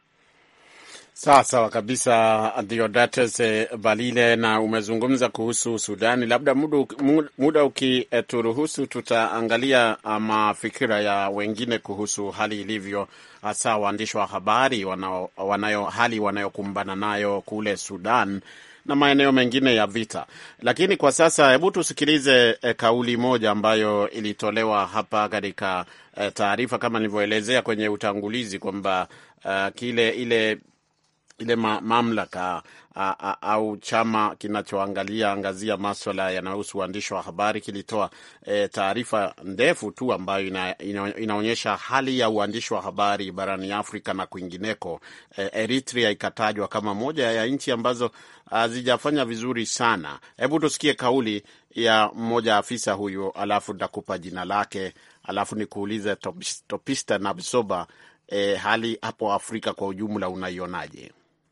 Sawa sawa kabisa, Deodatus eh, Balile, na umezungumza kuhusu Sudani. Labda muda, muda ukituruhusu, tutaangalia mafikira ya wengine kuhusu hali ilivyo, hasa waandishi wa habari wanao, wanayo hali wanayokumbana nayo kule Sudan na maeneo mengine ya vita. Lakini kwa sasa, hebu tusikilize eh, kauli moja ambayo ilitolewa hapa katika eh, taarifa kama nilivyoelezea kwenye utangulizi kwamba uh, kile ile ile ma, mamlaka a, a, au chama kinachoangalia angazia maswala yanayohusu uandishi wa habari kilitoa e, taarifa ndefu tu ambayo ina, ina, inaonyesha hali ya uandishi wa habari barani Afrika na kwingineko. E, Eritrea ikatajwa kama moja ya nchi ambazo hazijafanya vizuri sana. Hebu tusikie kauli ya mmoja afisa huyu, alafu nitakupa jina lake, alafu nikuulize Topista na Bisoba, e, hali hapo Afrika kwa ujumla unaionaje?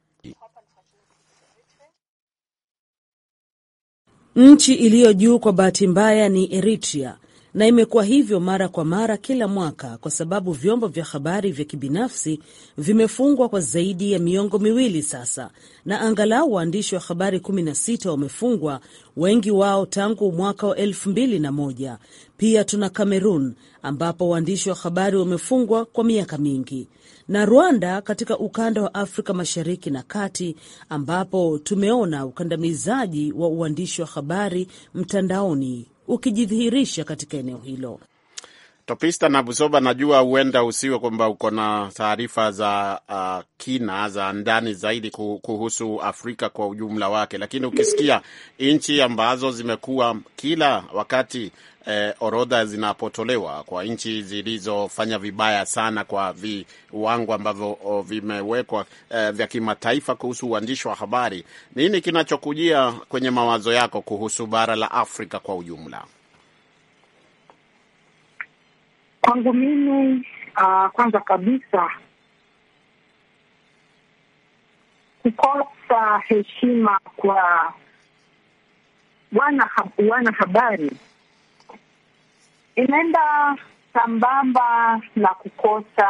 Nchi iliyo juu kwa bahati mbaya ni Eritrea, na imekuwa hivyo mara kwa mara kila mwaka, kwa sababu vyombo vya habari vya kibinafsi vimefungwa kwa zaidi ya miongo miwili sasa, na angalau waandishi wa habari 16 wamefungwa, wengi wao tangu mwaka wa elfu mbili na moja. Pia tuna Kamerun ambapo waandishi wa habari wamefungwa kwa miaka mingi na Rwanda katika ukanda wa Afrika Mashariki na Kati, ambapo tumeona ukandamizaji wa uandishi wa habari mtandaoni ukijidhihirisha katika eneo hilo. Topista na Busoba, najua huenda usiwe kwamba uko na taarifa za uh, kina za ndani zaidi kuhusu Afrika kwa ujumla wake, lakini ukisikia nchi ambazo zimekuwa kila wakati eh, orodha zinapotolewa kwa nchi zilizofanya vibaya sana kwa viwango ambavyo vimewekwa eh, vya kimataifa kuhusu uandishi wa habari, nini kinachokujia kwenye mawazo yako kuhusu bara la Afrika kwa ujumla? Kwangu mimi uh, kwanza kabisa kukosa heshima kwa wana wana habari inaenda sambamba na kukosa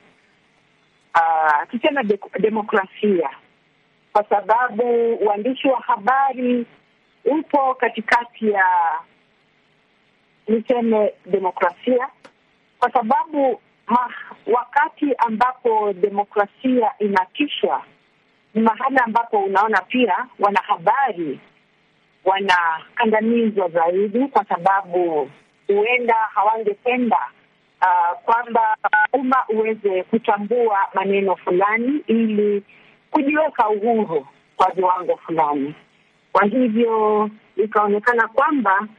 uh, tuseme de demokrasia, kwa sababu uandishi wa habari upo katikati ya niseme demokrasia, kwa sababu ma, wakati ambapo demokrasia inatishwa ni mahali ambapo unaona pia wanahabari wanakandamizwa zaidi, kwa sababu huenda hawangependa uh, kwamba umma uweze kuchambua maneno fulani ili kujiweka uhuru kwa viwango fulani. Kwa hivyo ikaonekana kwamba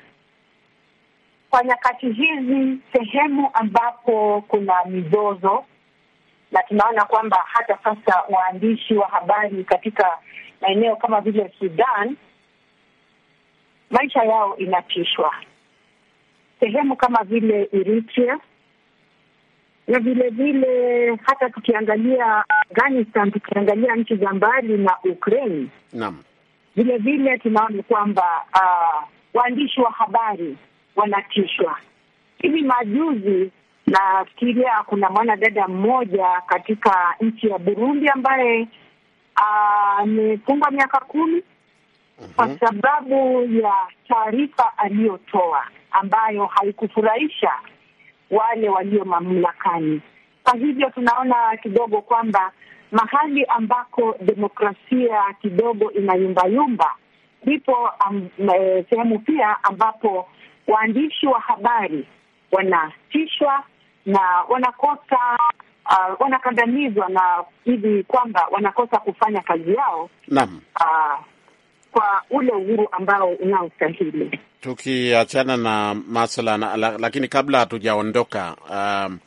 kwa nyakati hizi, sehemu ambapo kuna mizozo, na tunaona kwamba hata sasa waandishi wa habari katika maeneo kama vile Sudan, maisha yao inatishwa sehemu kama vile Eritrea na vile vile hata tukiangalia Afghanistan, tukiangalia nchi za mbali na Ukraine, naam, vile vile tunaona kwamba uh, waandishi wa habari wanatishwa. Hivi majuzi nafikiria kuna mwanadada mmoja katika nchi ya Burundi ambaye amefungwa uh, miaka kumi kwa sababu ya taarifa aliyotoa ambayo haikufurahisha wale walio mamlakani. Kwa hivyo tunaona kidogo kwamba mahali ambako demokrasia kidogo inayumbayumba, ndipo um, e, sehemu pia ambapo waandishi wa habari wanatishwa na wanakosa uh, wanakandamizwa na hivi kwamba wanakosa kufanya kazi yao naam. uh, kwa ule uhuru ambao unaostahili. Tukiachana na maswala na, la, lakini kabla hatujaondoka um,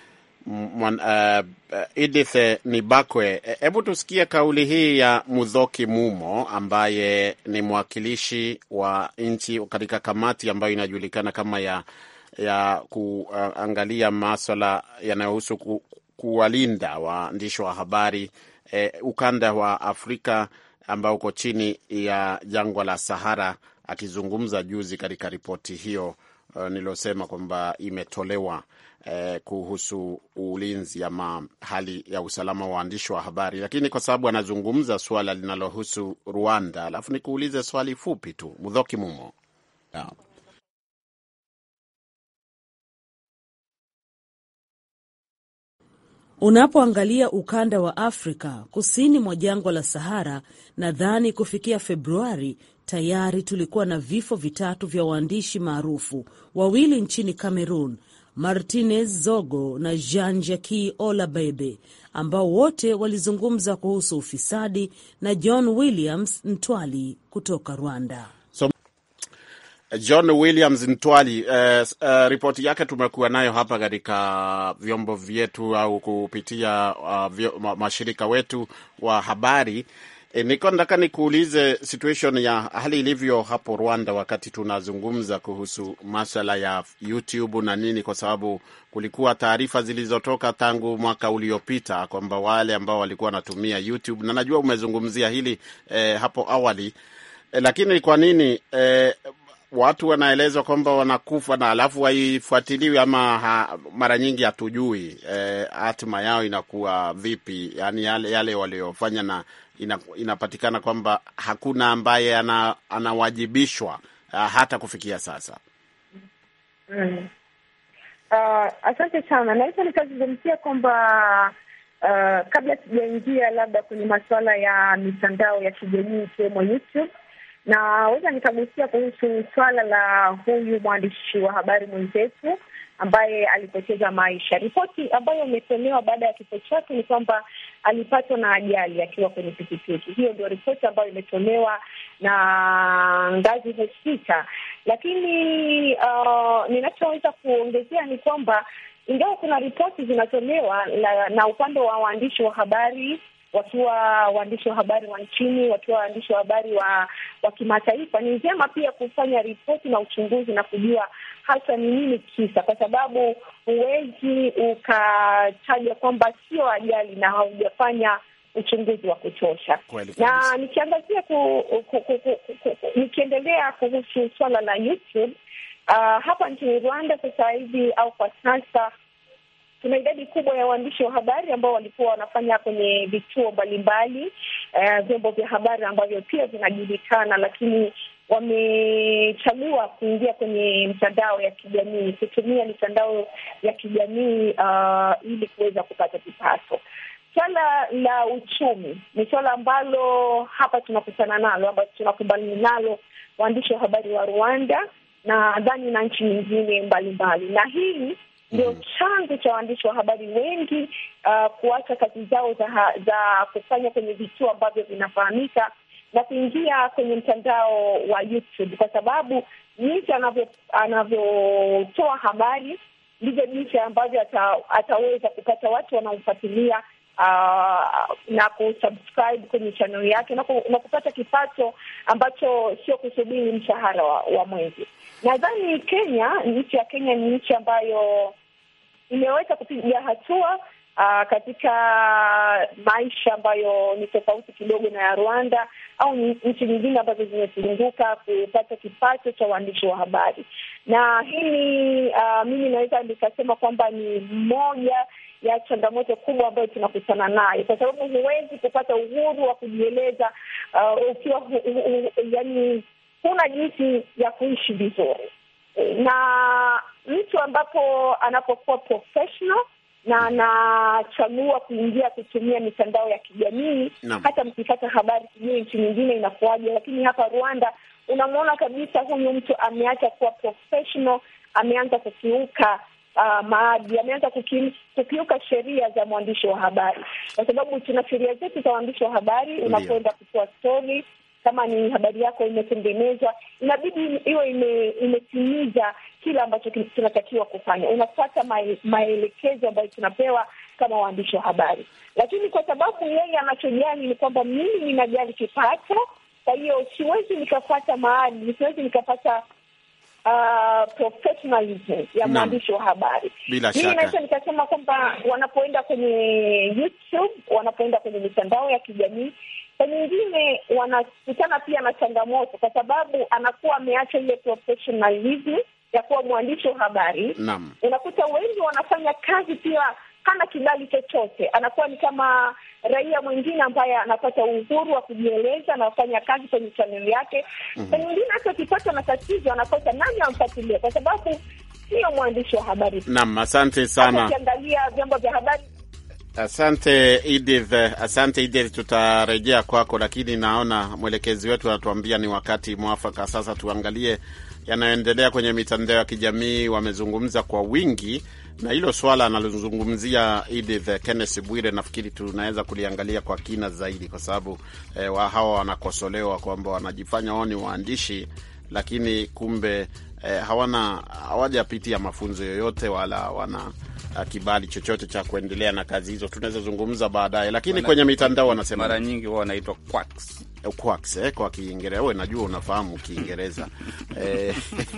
uh, Edith Nibakwe, hebu tusikie kauli hii ya Mudhoki Mumo ambaye ni mwakilishi wa nchi katika kamati ambayo inajulikana kama ya ya kuangalia maswala yanayohusu ku, kuwalinda waandishi wa habari eh, ukanda wa Afrika ambao uko chini ya jangwa la Sahara, akizungumza juzi katika ripoti hiyo uh, nilosema kwamba imetolewa eh, kuhusu ulinzi ama hali ya usalama wa waandishi wa habari, lakini kwa sababu anazungumza suala linalohusu Rwanda, alafu nikuulize swali fupi tu, Mudhoki Mumo yeah. Unapoangalia ukanda wa Afrika kusini mwa jangwa la Sahara, nadhani kufikia Februari tayari tulikuwa na vifo vitatu vya waandishi maarufu, wawili nchini Cameroon, Martinez Zogo na Jean Jacques Olabebe, ambao wote walizungumza kuhusu ufisadi, na John Williams Ntwali kutoka Rwanda. John Williams Ntwali, uh, uh, ripoti yake tumekuwa nayo hapa katika vyombo vyetu au kupitia uh, vyo, ma, mashirika wetu wa habari. E, niko nataka nikuulize situation ya hali ilivyo hapo Rwanda wakati tunazungumza kuhusu maswala ya YouTube na nini, kwa sababu kulikuwa taarifa zilizotoka tangu mwaka uliopita kwamba wale ambao walikuwa wanatumia YouTube, na najua umezungumzia hili eh, hapo awali eh, lakini kwa nini eh, watu wanaelezwa kwamba wanakufa na alafu haifuatiliwi ama ha, mara nyingi hatujui eh, hatima yao inakuwa vipi, yani yale, yale waliofanya na ina, inapatikana kwamba hakuna ambaye ana, anawajibishwa uh, hata kufikia sasa. Mm. Uh, asante sana. Naweza nikazungumzia kwamba uh, kabla sijaingia labda kwenye masuala ya mitandao ya kijamii ikiwemo YouTube naweza nikagusia kuhusu swala la huyu mwandishi wa habari mwenzetu ambaye alipoteza maisha. Ripoti ambayo imetolewa baada ya kifo chake ni kwamba alipatwa na ajali akiwa kwenye pikipiki. Hiyo ndio ripoti ambayo imetolewa na Ngazi Hospita, lakini uh, ninachoweza kuongezea ni kwamba ingawa kuna ripoti zinatolewa na, na upande wa waandishi wa habari wakiwa waandishi wa habari wa nchini, wakiwa waandishi wa habari wa wa kimataifa, ni njema pia kufanya ripoti na uchunguzi na kujua hasa ni nini kisa, kwa sababu huwezi ukataja kwamba sio ajali na haujafanya uchunguzi wa kutosha. Kweli Na kabisa. nikiangazia ku, ku, ku, ku, ku, ku, nikiendelea kuhusu swala la YouTube uh, hapa nchini Rwanda sasa hivi au kwa sasa tuna idadi kubwa ya waandishi wa habari ambao walikuwa wanafanya kwenye vituo mbalimbali eh, vyombo vya habari ambavyo pia vinajulikana, lakini wamechagua kuingia kwenye mitandao ya kijamii, kutumia mitandao ya kijamii uh, ili kuweza kupata kipato. Swala la uchumi ni swala ambalo hapa tunakutana nalo, ambayo tunakumbana nalo waandishi wa habari wa Rwanda na nadhani na nchi nyingine mbalimbali, na hii ndio chanzo cha waandishi wa habari wengi uh, kuacha kazi zao za, ha- za kufanya kwenye vituo ambavyo vinafahamika na kuingia kwenye mtandao wa YouTube kwa sababu jinsi anavyo anavyotoa habari ndivyo jinsi ambavyo ata, ataweza kupata watu wanaomfuatilia uh, na kusubscribe kwenye channel yake na, ku, na kupata kipato ambacho sio kusubiri mshahara wa, wa mwezi. Nadhani Kenya, nchi ya Kenya ni nchi ambayo imeweza kupiga hatua uh, katika maisha ambayo ni tofauti kidogo na ya Rwanda au ni- nchi nyingine ambazo zimezunguka kupata kipato cha uandishi wa habari, na hili uh, mimi naweza nikasema kwamba ni moja ya changamoto kubwa ambayo tunakutana nayo, kwa sababu huwezi kupata uhuru wa kujieleza uh, ukiwa hu, hu, hu, yani huna jinsi ya kuishi vizuri na mtu ambapo anapokuwa professional na anachagua kuingia kutumia mitandao ya kijamii Naam. hata mkipata habari sijui nchi nyingine inakuwaje, lakini hapa Rwanda unamwona kabisa huyu mtu ameacha kuwa professional, ameanza kukiuka uh, maadili, ameanza kuki- kukiuka sheria za mwandishi wa habari, kwa sababu tuna sheria zetu za waandishi wa habari. Unapoenda kutoa stori kama ni habari yako imetengenezwa, inabidi iwe ime, imetimiza kile ambacho kin- kinatakiwa kufanya. Unafuata mae- maelekezo ambayo tunapewa kama waandishi wa habari, lakini kwa sababu yeye anachojali ni kwamba mimi ninajali kipato, kwa hiyo siwezi nikapata maadili, siwezi nikapata uh, professionalism ya Naam. mwandishi wa habari. Bila Mimi shaka. naweza nikasema kwamba wanapoenda kwenye YouTube, wanapoenda kwenye mitandao ya kijamii, saa nyingine wanakutana pia na changamoto, kwa sababu anakuwa ameacha ile professionalism ya kuwa mwandishi wa habari. Naam. Unakuta wengi wanafanya kazi pia hana kibali chochote, anakuwa ni kama raia mwingine ambaye anapata uhuru wa kujieleza, anafanya kazi kwenye chaneli yake. Saa nyingine hata akipatwa na tatizo anakosa nani amfuatilie, kwa sababu sio mwandishi wa habari. Naam, asante Hata sana. ukiangalia vyombo vya habari Asante Edith, asante Edith, tutarejea kwako, lakini naona mwelekezi wetu anatuambia ni wakati mwafaka sasa tuangalie yanayoendelea kwenye mitandao ya kijamii. Wamezungumza kwa wingi na hilo swala analozungumzia Edith Kenneth Bwire, nafikiri tunaweza kuliangalia kwa kina zaidi, kwa sababu eh, wa hawa wanakosolewa kwamba wanajifanya wao ni waandishi, lakini kumbe eh, hawana hawajapitia mafunzo yoyote wala wana uh, kibali chochote cha kuendelea na kazi hizo. Tunaweza zungumza baadaye, lakini Wana- kwenye mitandao wanasema mara nyingi huwa wanaitwa quacks. quacks, eh, kwa Kiingereza. Wewe najua unafahamu Kiingereza eh,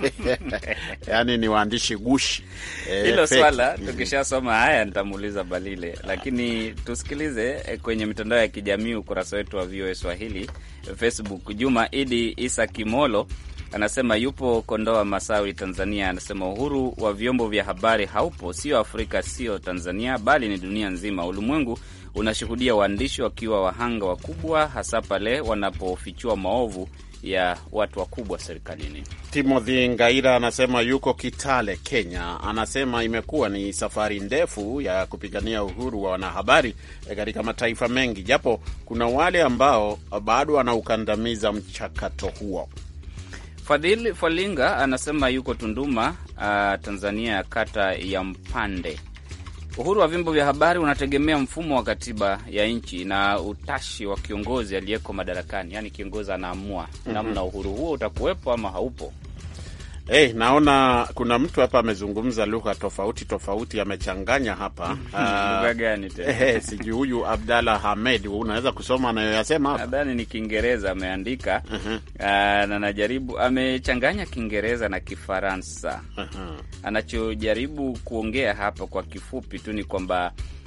yani ni waandishi gushi eh, Hilo fake. swala Mhm. tukishasoma haya nitamuuliza Balile, lakini tusikilize eh, kwenye mitandao ya kijamii, ukurasa wetu wa VOA Swahili Facebook. Juma Idi Isa Kimolo anasema yupo Kondoa Masawi, Tanzania. Anasema uhuru wa vyombo vya habari haupo, sio Afrika, sio Tanzania, bali ni dunia nzima. Ulimwengu unashuhudia waandishi wakiwa wahanga wakubwa, hasa pale wanapofichua maovu ya watu wakubwa serikalini. Timothy Ngaira anasema yuko Kitale, Kenya. Anasema imekuwa ni safari ndefu ya kupigania uhuru wa wanahabari eh, katika mataifa mengi, japo kuna wale ambao bado wanaukandamiza mchakato huo. Fadhili Falinga anasema yuko Tunduma, uh, Tanzania, ya kata ya Mpande. Uhuru wa vyombo vya habari unategemea mfumo wa katiba ya nchi na utashi wa kiongozi aliyeko madarakani, yaani kiongozi anaamua namna uhuru huo utakuwepo ama haupo. Hey, naona kuna mtu hapa amezungumza lugha tofauti tofauti, amechanganya hapa Lugha gani tena? Eh, sijui huyu Abdalla Hamed, unaweza kusoma anayoyasema hapa? Nadhani ni Kiingereza ameandika, Mhm, uh, na najaribu amechanganya Kiingereza na Kifaransa. mhm. Anachojaribu kuongea hapa kwa kifupi tu ni kwamba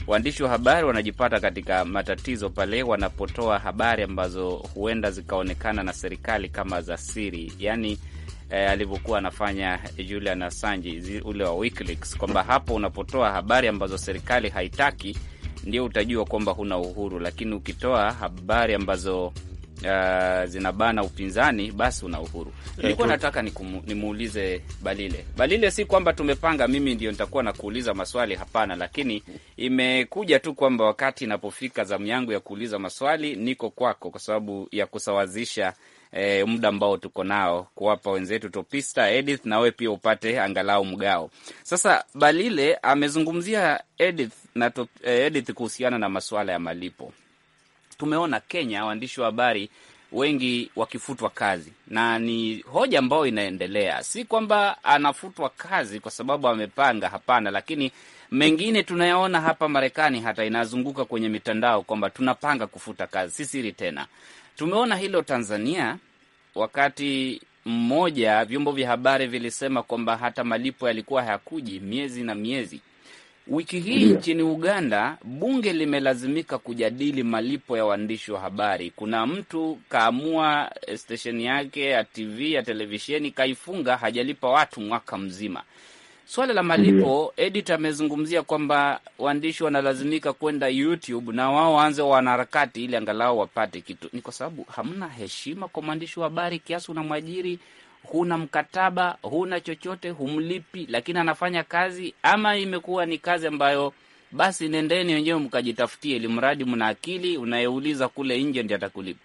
waandishi wa habari wanajipata katika matatizo pale wanapotoa habari ambazo huenda zikaonekana na serikali kama za siri, yaani eh, alivyokuwa anafanya Julian Assange ule wa WikiLeaks, kwamba hapo unapotoa habari ambazo serikali haitaki ndio utajua kwamba huna uhuru, lakini ukitoa habari ambazo Uh, zinabana upinzani basi una uhuru. Nilikuwa nataka nimuulize Balile. Balile, si kwamba tumepanga mimi ndio nitakuwa na kuuliza maswali, hapana, lakini imekuja tu kwamba wakati inapofika zamu yangu ya kuuliza maswali niko kwako, kwa sababu ya kusawazisha eh, muda ambao tuko nao, kuwapa wenzetu Topista, Edith na wewe pia upate angalau mgao. Sasa Balile amezungumzia Edith na top, eh, Edith kuhusiana na masuala ya malipo tumeona Kenya waandishi wa habari wengi wakifutwa kazi, na ni hoja ambayo inaendelea. Si kwamba anafutwa kazi kwa sababu amepanga, hapana, lakini mengine tunayaona hapa Marekani, hata inazunguka kwenye mitandao kwamba tunapanga kufuta kazi, si siri tena. Tumeona hilo Tanzania, wakati mmoja vyombo vya habari vilisema kwamba hata malipo yalikuwa hayakuji miezi na miezi. Wiki hii nchini Uganda bunge limelazimika kujadili malipo ya waandishi wa habari. Kuna mtu kaamua stesheni yake ya TV ya televisheni kaifunga, hajalipa watu mwaka mzima. Swala la malipo, Edit amezungumzia kwamba waandishi wanalazimika kwenda YouTube na wao waanze wanaharakati ili angalau wapate kitu. Ni kwa sababu hamna heshima kwa mwandishi wa habari kiasi unamwajiri huna mkataba, huna chochote, humlipi, lakini anafanya kazi, ama imekuwa ni kazi ambayo basi nendeni wenyewe mkajitafutie, ili mradi mna akili, unayeuliza kule nje ndi atakulipa?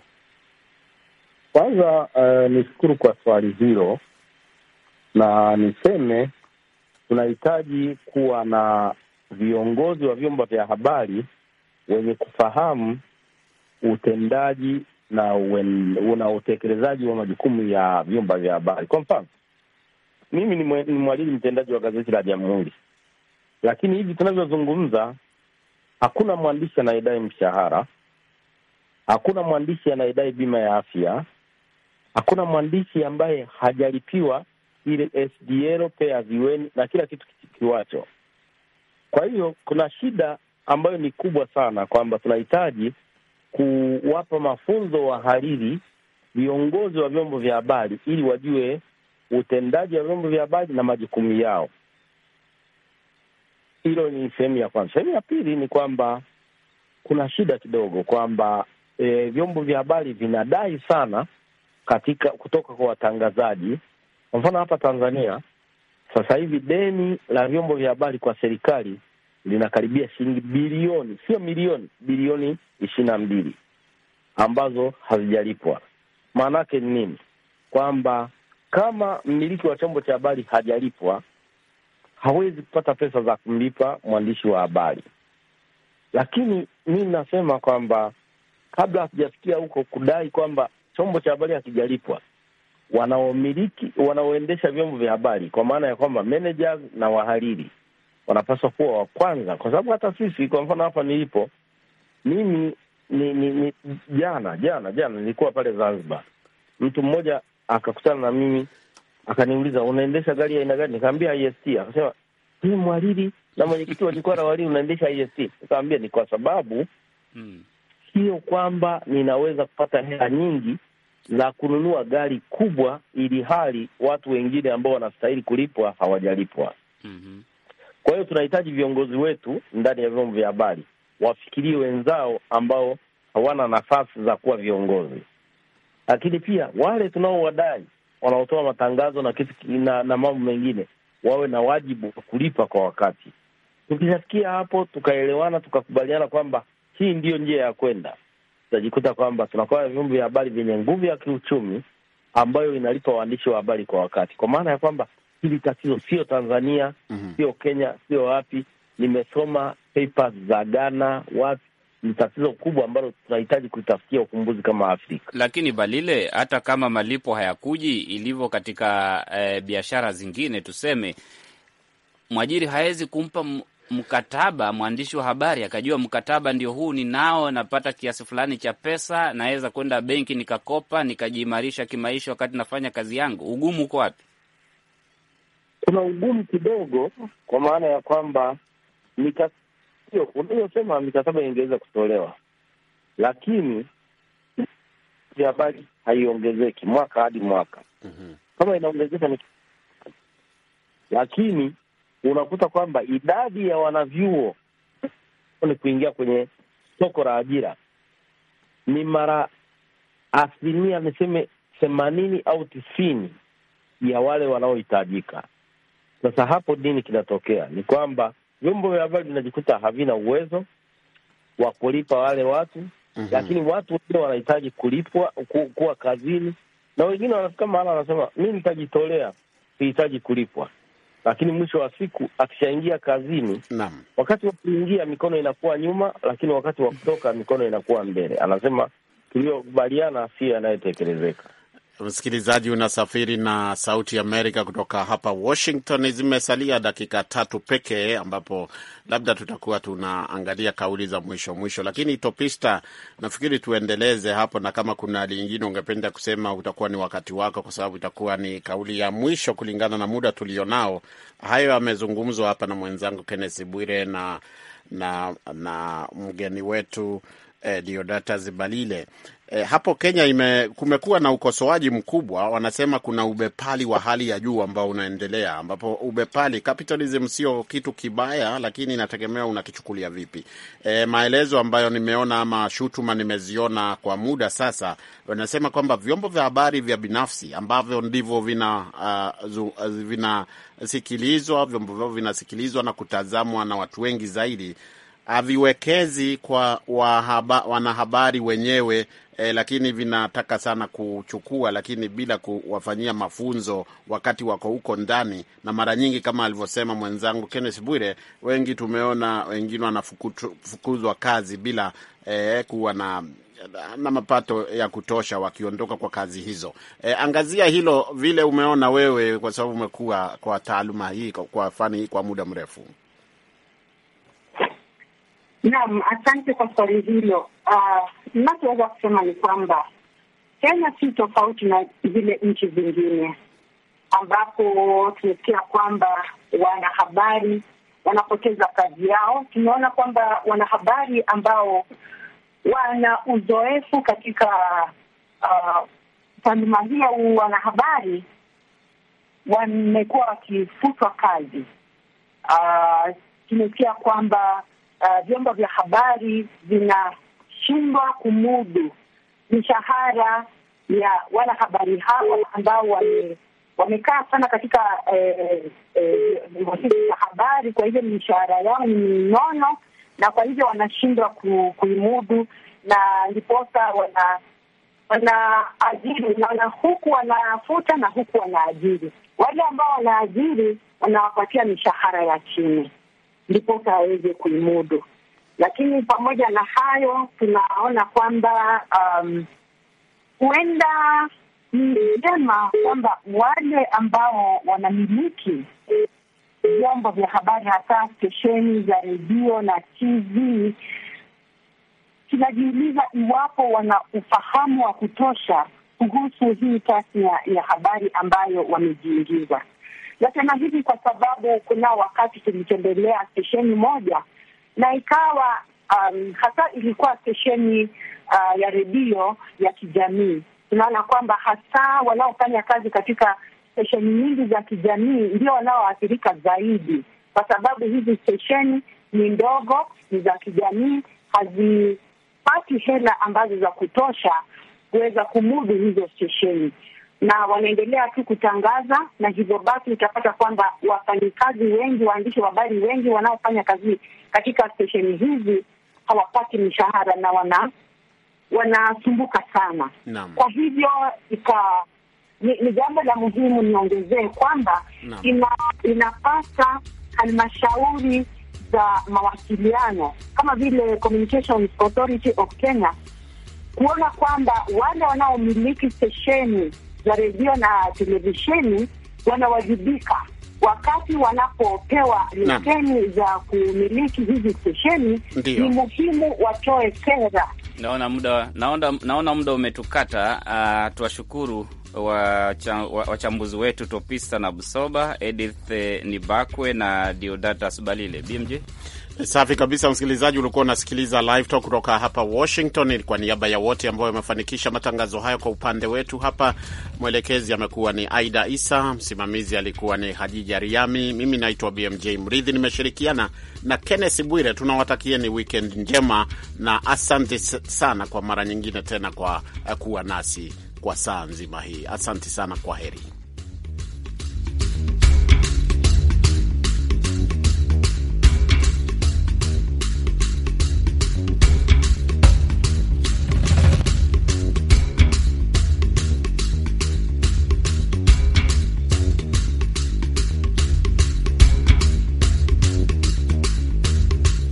Kwanza uh, nishukuru kwa swali hilo, na niseme tunahitaji kuwa na viongozi wa vyombo vya habari wenye kufahamu utendaji na una utekelezaji wa majukumu ya vyombo vya habari. Kwa mfano, mimi ni mwajiri mtendaji wa gazeti la Jamhuri, lakini hivi tunavyozungumza hakuna mwandishi anayedai mshahara, hakuna mwandishi anayedai bima ya afya, hakuna mwandishi ambaye hajalipiwa ile SDL pay as you earn na kila kitu kiwacho. Kwa hiyo kuna shida ambayo ni kubwa sana kwamba tunahitaji kuwapa mafunzo wahariri viongozi wa vyombo vya habari ili wajue utendaji wa vyombo vya habari na majukumu yao. Hilo ni sehemu ya kwanza. Sehemu ya pili ni kwamba kuna shida kidogo kwamba e, vyombo vya habari vinadai sana katika kutoka kwa watangazaji. Kwa mfano hapa Tanzania sasa hivi deni la vyombo vya habari kwa serikali linakaribia shilingi bilioni, sio milioni, bilioni ishirini na mbili ambazo hazijalipwa. Maana yake ni nini? Kwamba kama mmiliki wa chombo cha habari hajalipwa, hawezi kupata pesa za kumlipa mwandishi wa habari. Lakini mi nasema kwamba kabla hatujafikia huko kudai kwamba chombo cha habari hakijalipwa, wanaomiliki wanaoendesha vyombo vya habari, kwa maana ya kwamba managers na wahariri wanapaswa kuwa wa kwanza, kwa sababu hata sisi, kwa mfano hapa nilipo mimi ni, ni, ni jana jana jana nilikuwa pale Zanzibar, mtu mmoja akakutana na mimi akaniuliza, unaendesha gari ya aina gani? Nikaambia IST. Akasema hii mwariri na mwenyekiti wa jukwaa la wahariri unaendesha IST? Nikaambia ni kwa sababu Hmm. sio kwamba ninaweza kupata hela nyingi za kununua gari kubwa, ili hali watu wengine ambao wanastahili kulipwa hawajalipwa. Mhm. Kwa hiyo tunahitaji viongozi wetu ndani ya vyombo vya habari wafikirie wenzao ambao hawana nafasi za kuwa viongozi, lakini pia wale tunaowadai wanaotoa matangazo na kitu na, na mambo mengine wawe na wajibu wa kulipa kwa wakati. Tukishafikia hapo tukaelewana, tukakubaliana kwamba hii ndiyo njia ya kwenda, tutajikuta kwamba tunakuwa na vyombo vya habari vyenye nguvu ya kiuchumi ambayo inalipa waandishi wa habari kwa wakati, kwa maana ya kwamba hili tatizo sio Tanzania, Mhm. sio Kenya, sio wapi. Nimesoma papers za Ghana, wapi. Ni tatizo kubwa ambalo tunahitaji kulitafutia ufumbuzi kama Afrika. Lakini Balile, hata kama malipo hayakuji ilivyo katika eh, biashara zingine, tuseme mwajiri hawezi kumpa m- mkataba mwandishi wa habari akajua mkataba ndio huu ninao, napata kiasi fulani cha pesa, naweza kwenda benki nikakopa nikajiimarisha kimaisha wakati nafanya kazi yangu. Ugumu uko wapi? Kuna ugumu kidogo, kwa maana ya kwamba nika, Ndio unayosema mikataba ingeweza kutolewa, lakini vya habari haiongezeki mwaka hadi mwaka. Kama inaongezeka ni lakini unakuta kwamba idadi ya wanavyuo ni kuingia kwenye soko la ajira ni mara asilimia niseme themanini au tisini ya wale wanaohitajika. Sasa hapo nini kinatokea? Ni kwamba vyombo vya habari vinajikuta havina uwezo wa kulipa wale watu Mhm. lakini watu wengine wanahitaji kulipwa ku, kuwa kazini, na wengine wanafika mahala wanasema mi nitajitolea, sihitaji kulipwa. Lakini mwisho wa siku akishaingia kazini, Naam. wakati wa kuingia mikono inakuwa nyuma, lakini wakati wa kutoka mikono inakuwa mbele. Anasema tuliyokubaliana si yanayotekelezeka. Msikilizaji, unasafiri na Sauti Amerika kutoka hapa Washington. Zimesalia dakika tatu pekee, ambapo labda tutakuwa tunaangalia kauli za mwisho mwisho, lakini Topista, nafikiri tuendeleze hapo, na kama kuna lingine ungependa kusema, utakuwa ni wakati wako, kwa sababu itakuwa ni kauli ya mwisho kulingana na muda tulionao. Hayo yamezungumzwa hapa na mwenzangu Kenneth Bwire na, na, na mgeni wetu eh, Diodatas Balile. Eh, hapo Kenya ime, kumekuwa na ukosoaji mkubwa, wanasema kuna ubepali wa hali ya juu ambao unaendelea, ambapo ubepali, capitalism sio kitu kibaya, lakini inategemea unakichukulia vipi. Eh, maelezo ambayo nimeona ama shutuma nimeziona kwa muda sasa, wanasema kwamba vyombo vya habari vya binafsi ambavyo ndivyo vina uh, zu, uh, vinasikilizwa, vyombo vyao vinasikilizwa na kutazamwa na watu wengi zaidi haviwekezi kwa wahaba, wanahabari wenyewe eh, lakini vinataka sana kuchukua, lakini bila kuwafanyia mafunzo wakati wako huko ndani, na mara nyingi kama alivyosema mwenzangu Kenneth Bwire, wengi tumeona wengine wanafukuzwa kazi bila eh, kuwa na na mapato ya kutosha wakiondoka kwa kazi hizo. E, angazia hilo vile umeona wewe, kwa sababu umekuwa kwa taaluma hii kwa fani hii kwa muda mrefu. Naam, asante kwa swali hilo. Uh, ninachoweza kusema ni kwamba Kenya si tofauti na zile nchi zingine ambapo tumesikia kwamba wanahabari wanapoteza kazi yao. Tumeona kwamba wanahabari ambao wana uzoefu katika taaluma uh, hii ya wanahabari wamekuwa wakifutwa kazi. Uh, tumesikia kwamba uh, vyombo vya habari vinashindwa kumudu mishahara ya wanahabari hawa ambao wame wamekaa sana katika ofisi za habari. Kwa hivyo mishahara yao ni minono, na kwa hivyo wanashindwa ku, kuimudu, na ndiposa wana wanaajiri na huku wanafuta na huku wanaajiri. Wale ambao wanaajiri wanawapatia mishahara ya chini, ndiposa waweze kuimudu. Lakini pamoja na hayo, tunaona kwamba huenda um, ni vyema kwamba wale ambao wanamiliki vyombo vya habari hasa stesheni za redio na TV, tunajiuliza iwapo wana ufahamu wa kutosha kuhusu hii tasnia ya habari ambayo wamejiingiza. Nasema hivi kwa sababu kuna wakati tulitembelea stesheni moja na ikawa um, hasa ilikuwa stesheni uh, ya redio ya kijamii tunaona kwamba hasa wanaofanya kazi katika stesheni nyingi za kijamii ndio wanaoathirika zaidi, kwa sababu hizi stesheni ni ndogo, ni za kijamii, hazipati hela ambazo za kutosha kuweza kumudu hizo stesheni, na wanaendelea tu kutangaza, na hivyo basi utapata kwamba wafanyikazi wengi, waandishi wa habari wengi wanaofanya kazi katika stesheni hizi hawapati mishahara na wana wanasumbuka sana Naam. Kwa hivyo ika ni, ni jambo la muhimu niongezee kwamba ina, inapasa halmashauri za mawasiliano kama vile Communications Authority of Kenya kuona kwamba wale wanaomiliki stesheni za redio na televisheni wanawajibika wakati wanapopewa leseni za kumiliki hizi stesheni. Ndiyo. Ni muhimu watoe sera Naona muda naona, naona muda umetukata. Uh, tuwashukuru wachambuzi wetu Topista na Busoba, Edith Nibakwe na Diodatas Balile. BMJ Safi kabisa, msikilizaji, ulikuwa unasikiliza Live Talk kutoka hapa Washington. Kwa niaba ya wote ambao wamefanikisha matangazo hayo, kwa upande wetu hapa mwelekezi amekuwa ni Aida Isa, msimamizi alikuwa ni Hadija Riami, mimi naitwa BMJ Mridhi, nimeshirikiana na Kenneth Bwire. Tunawatakieni weekend njema na asante sana kwa mara nyingine tena kwa kuwa nasi kwa saa nzima hii. Asante sana, kwa heri.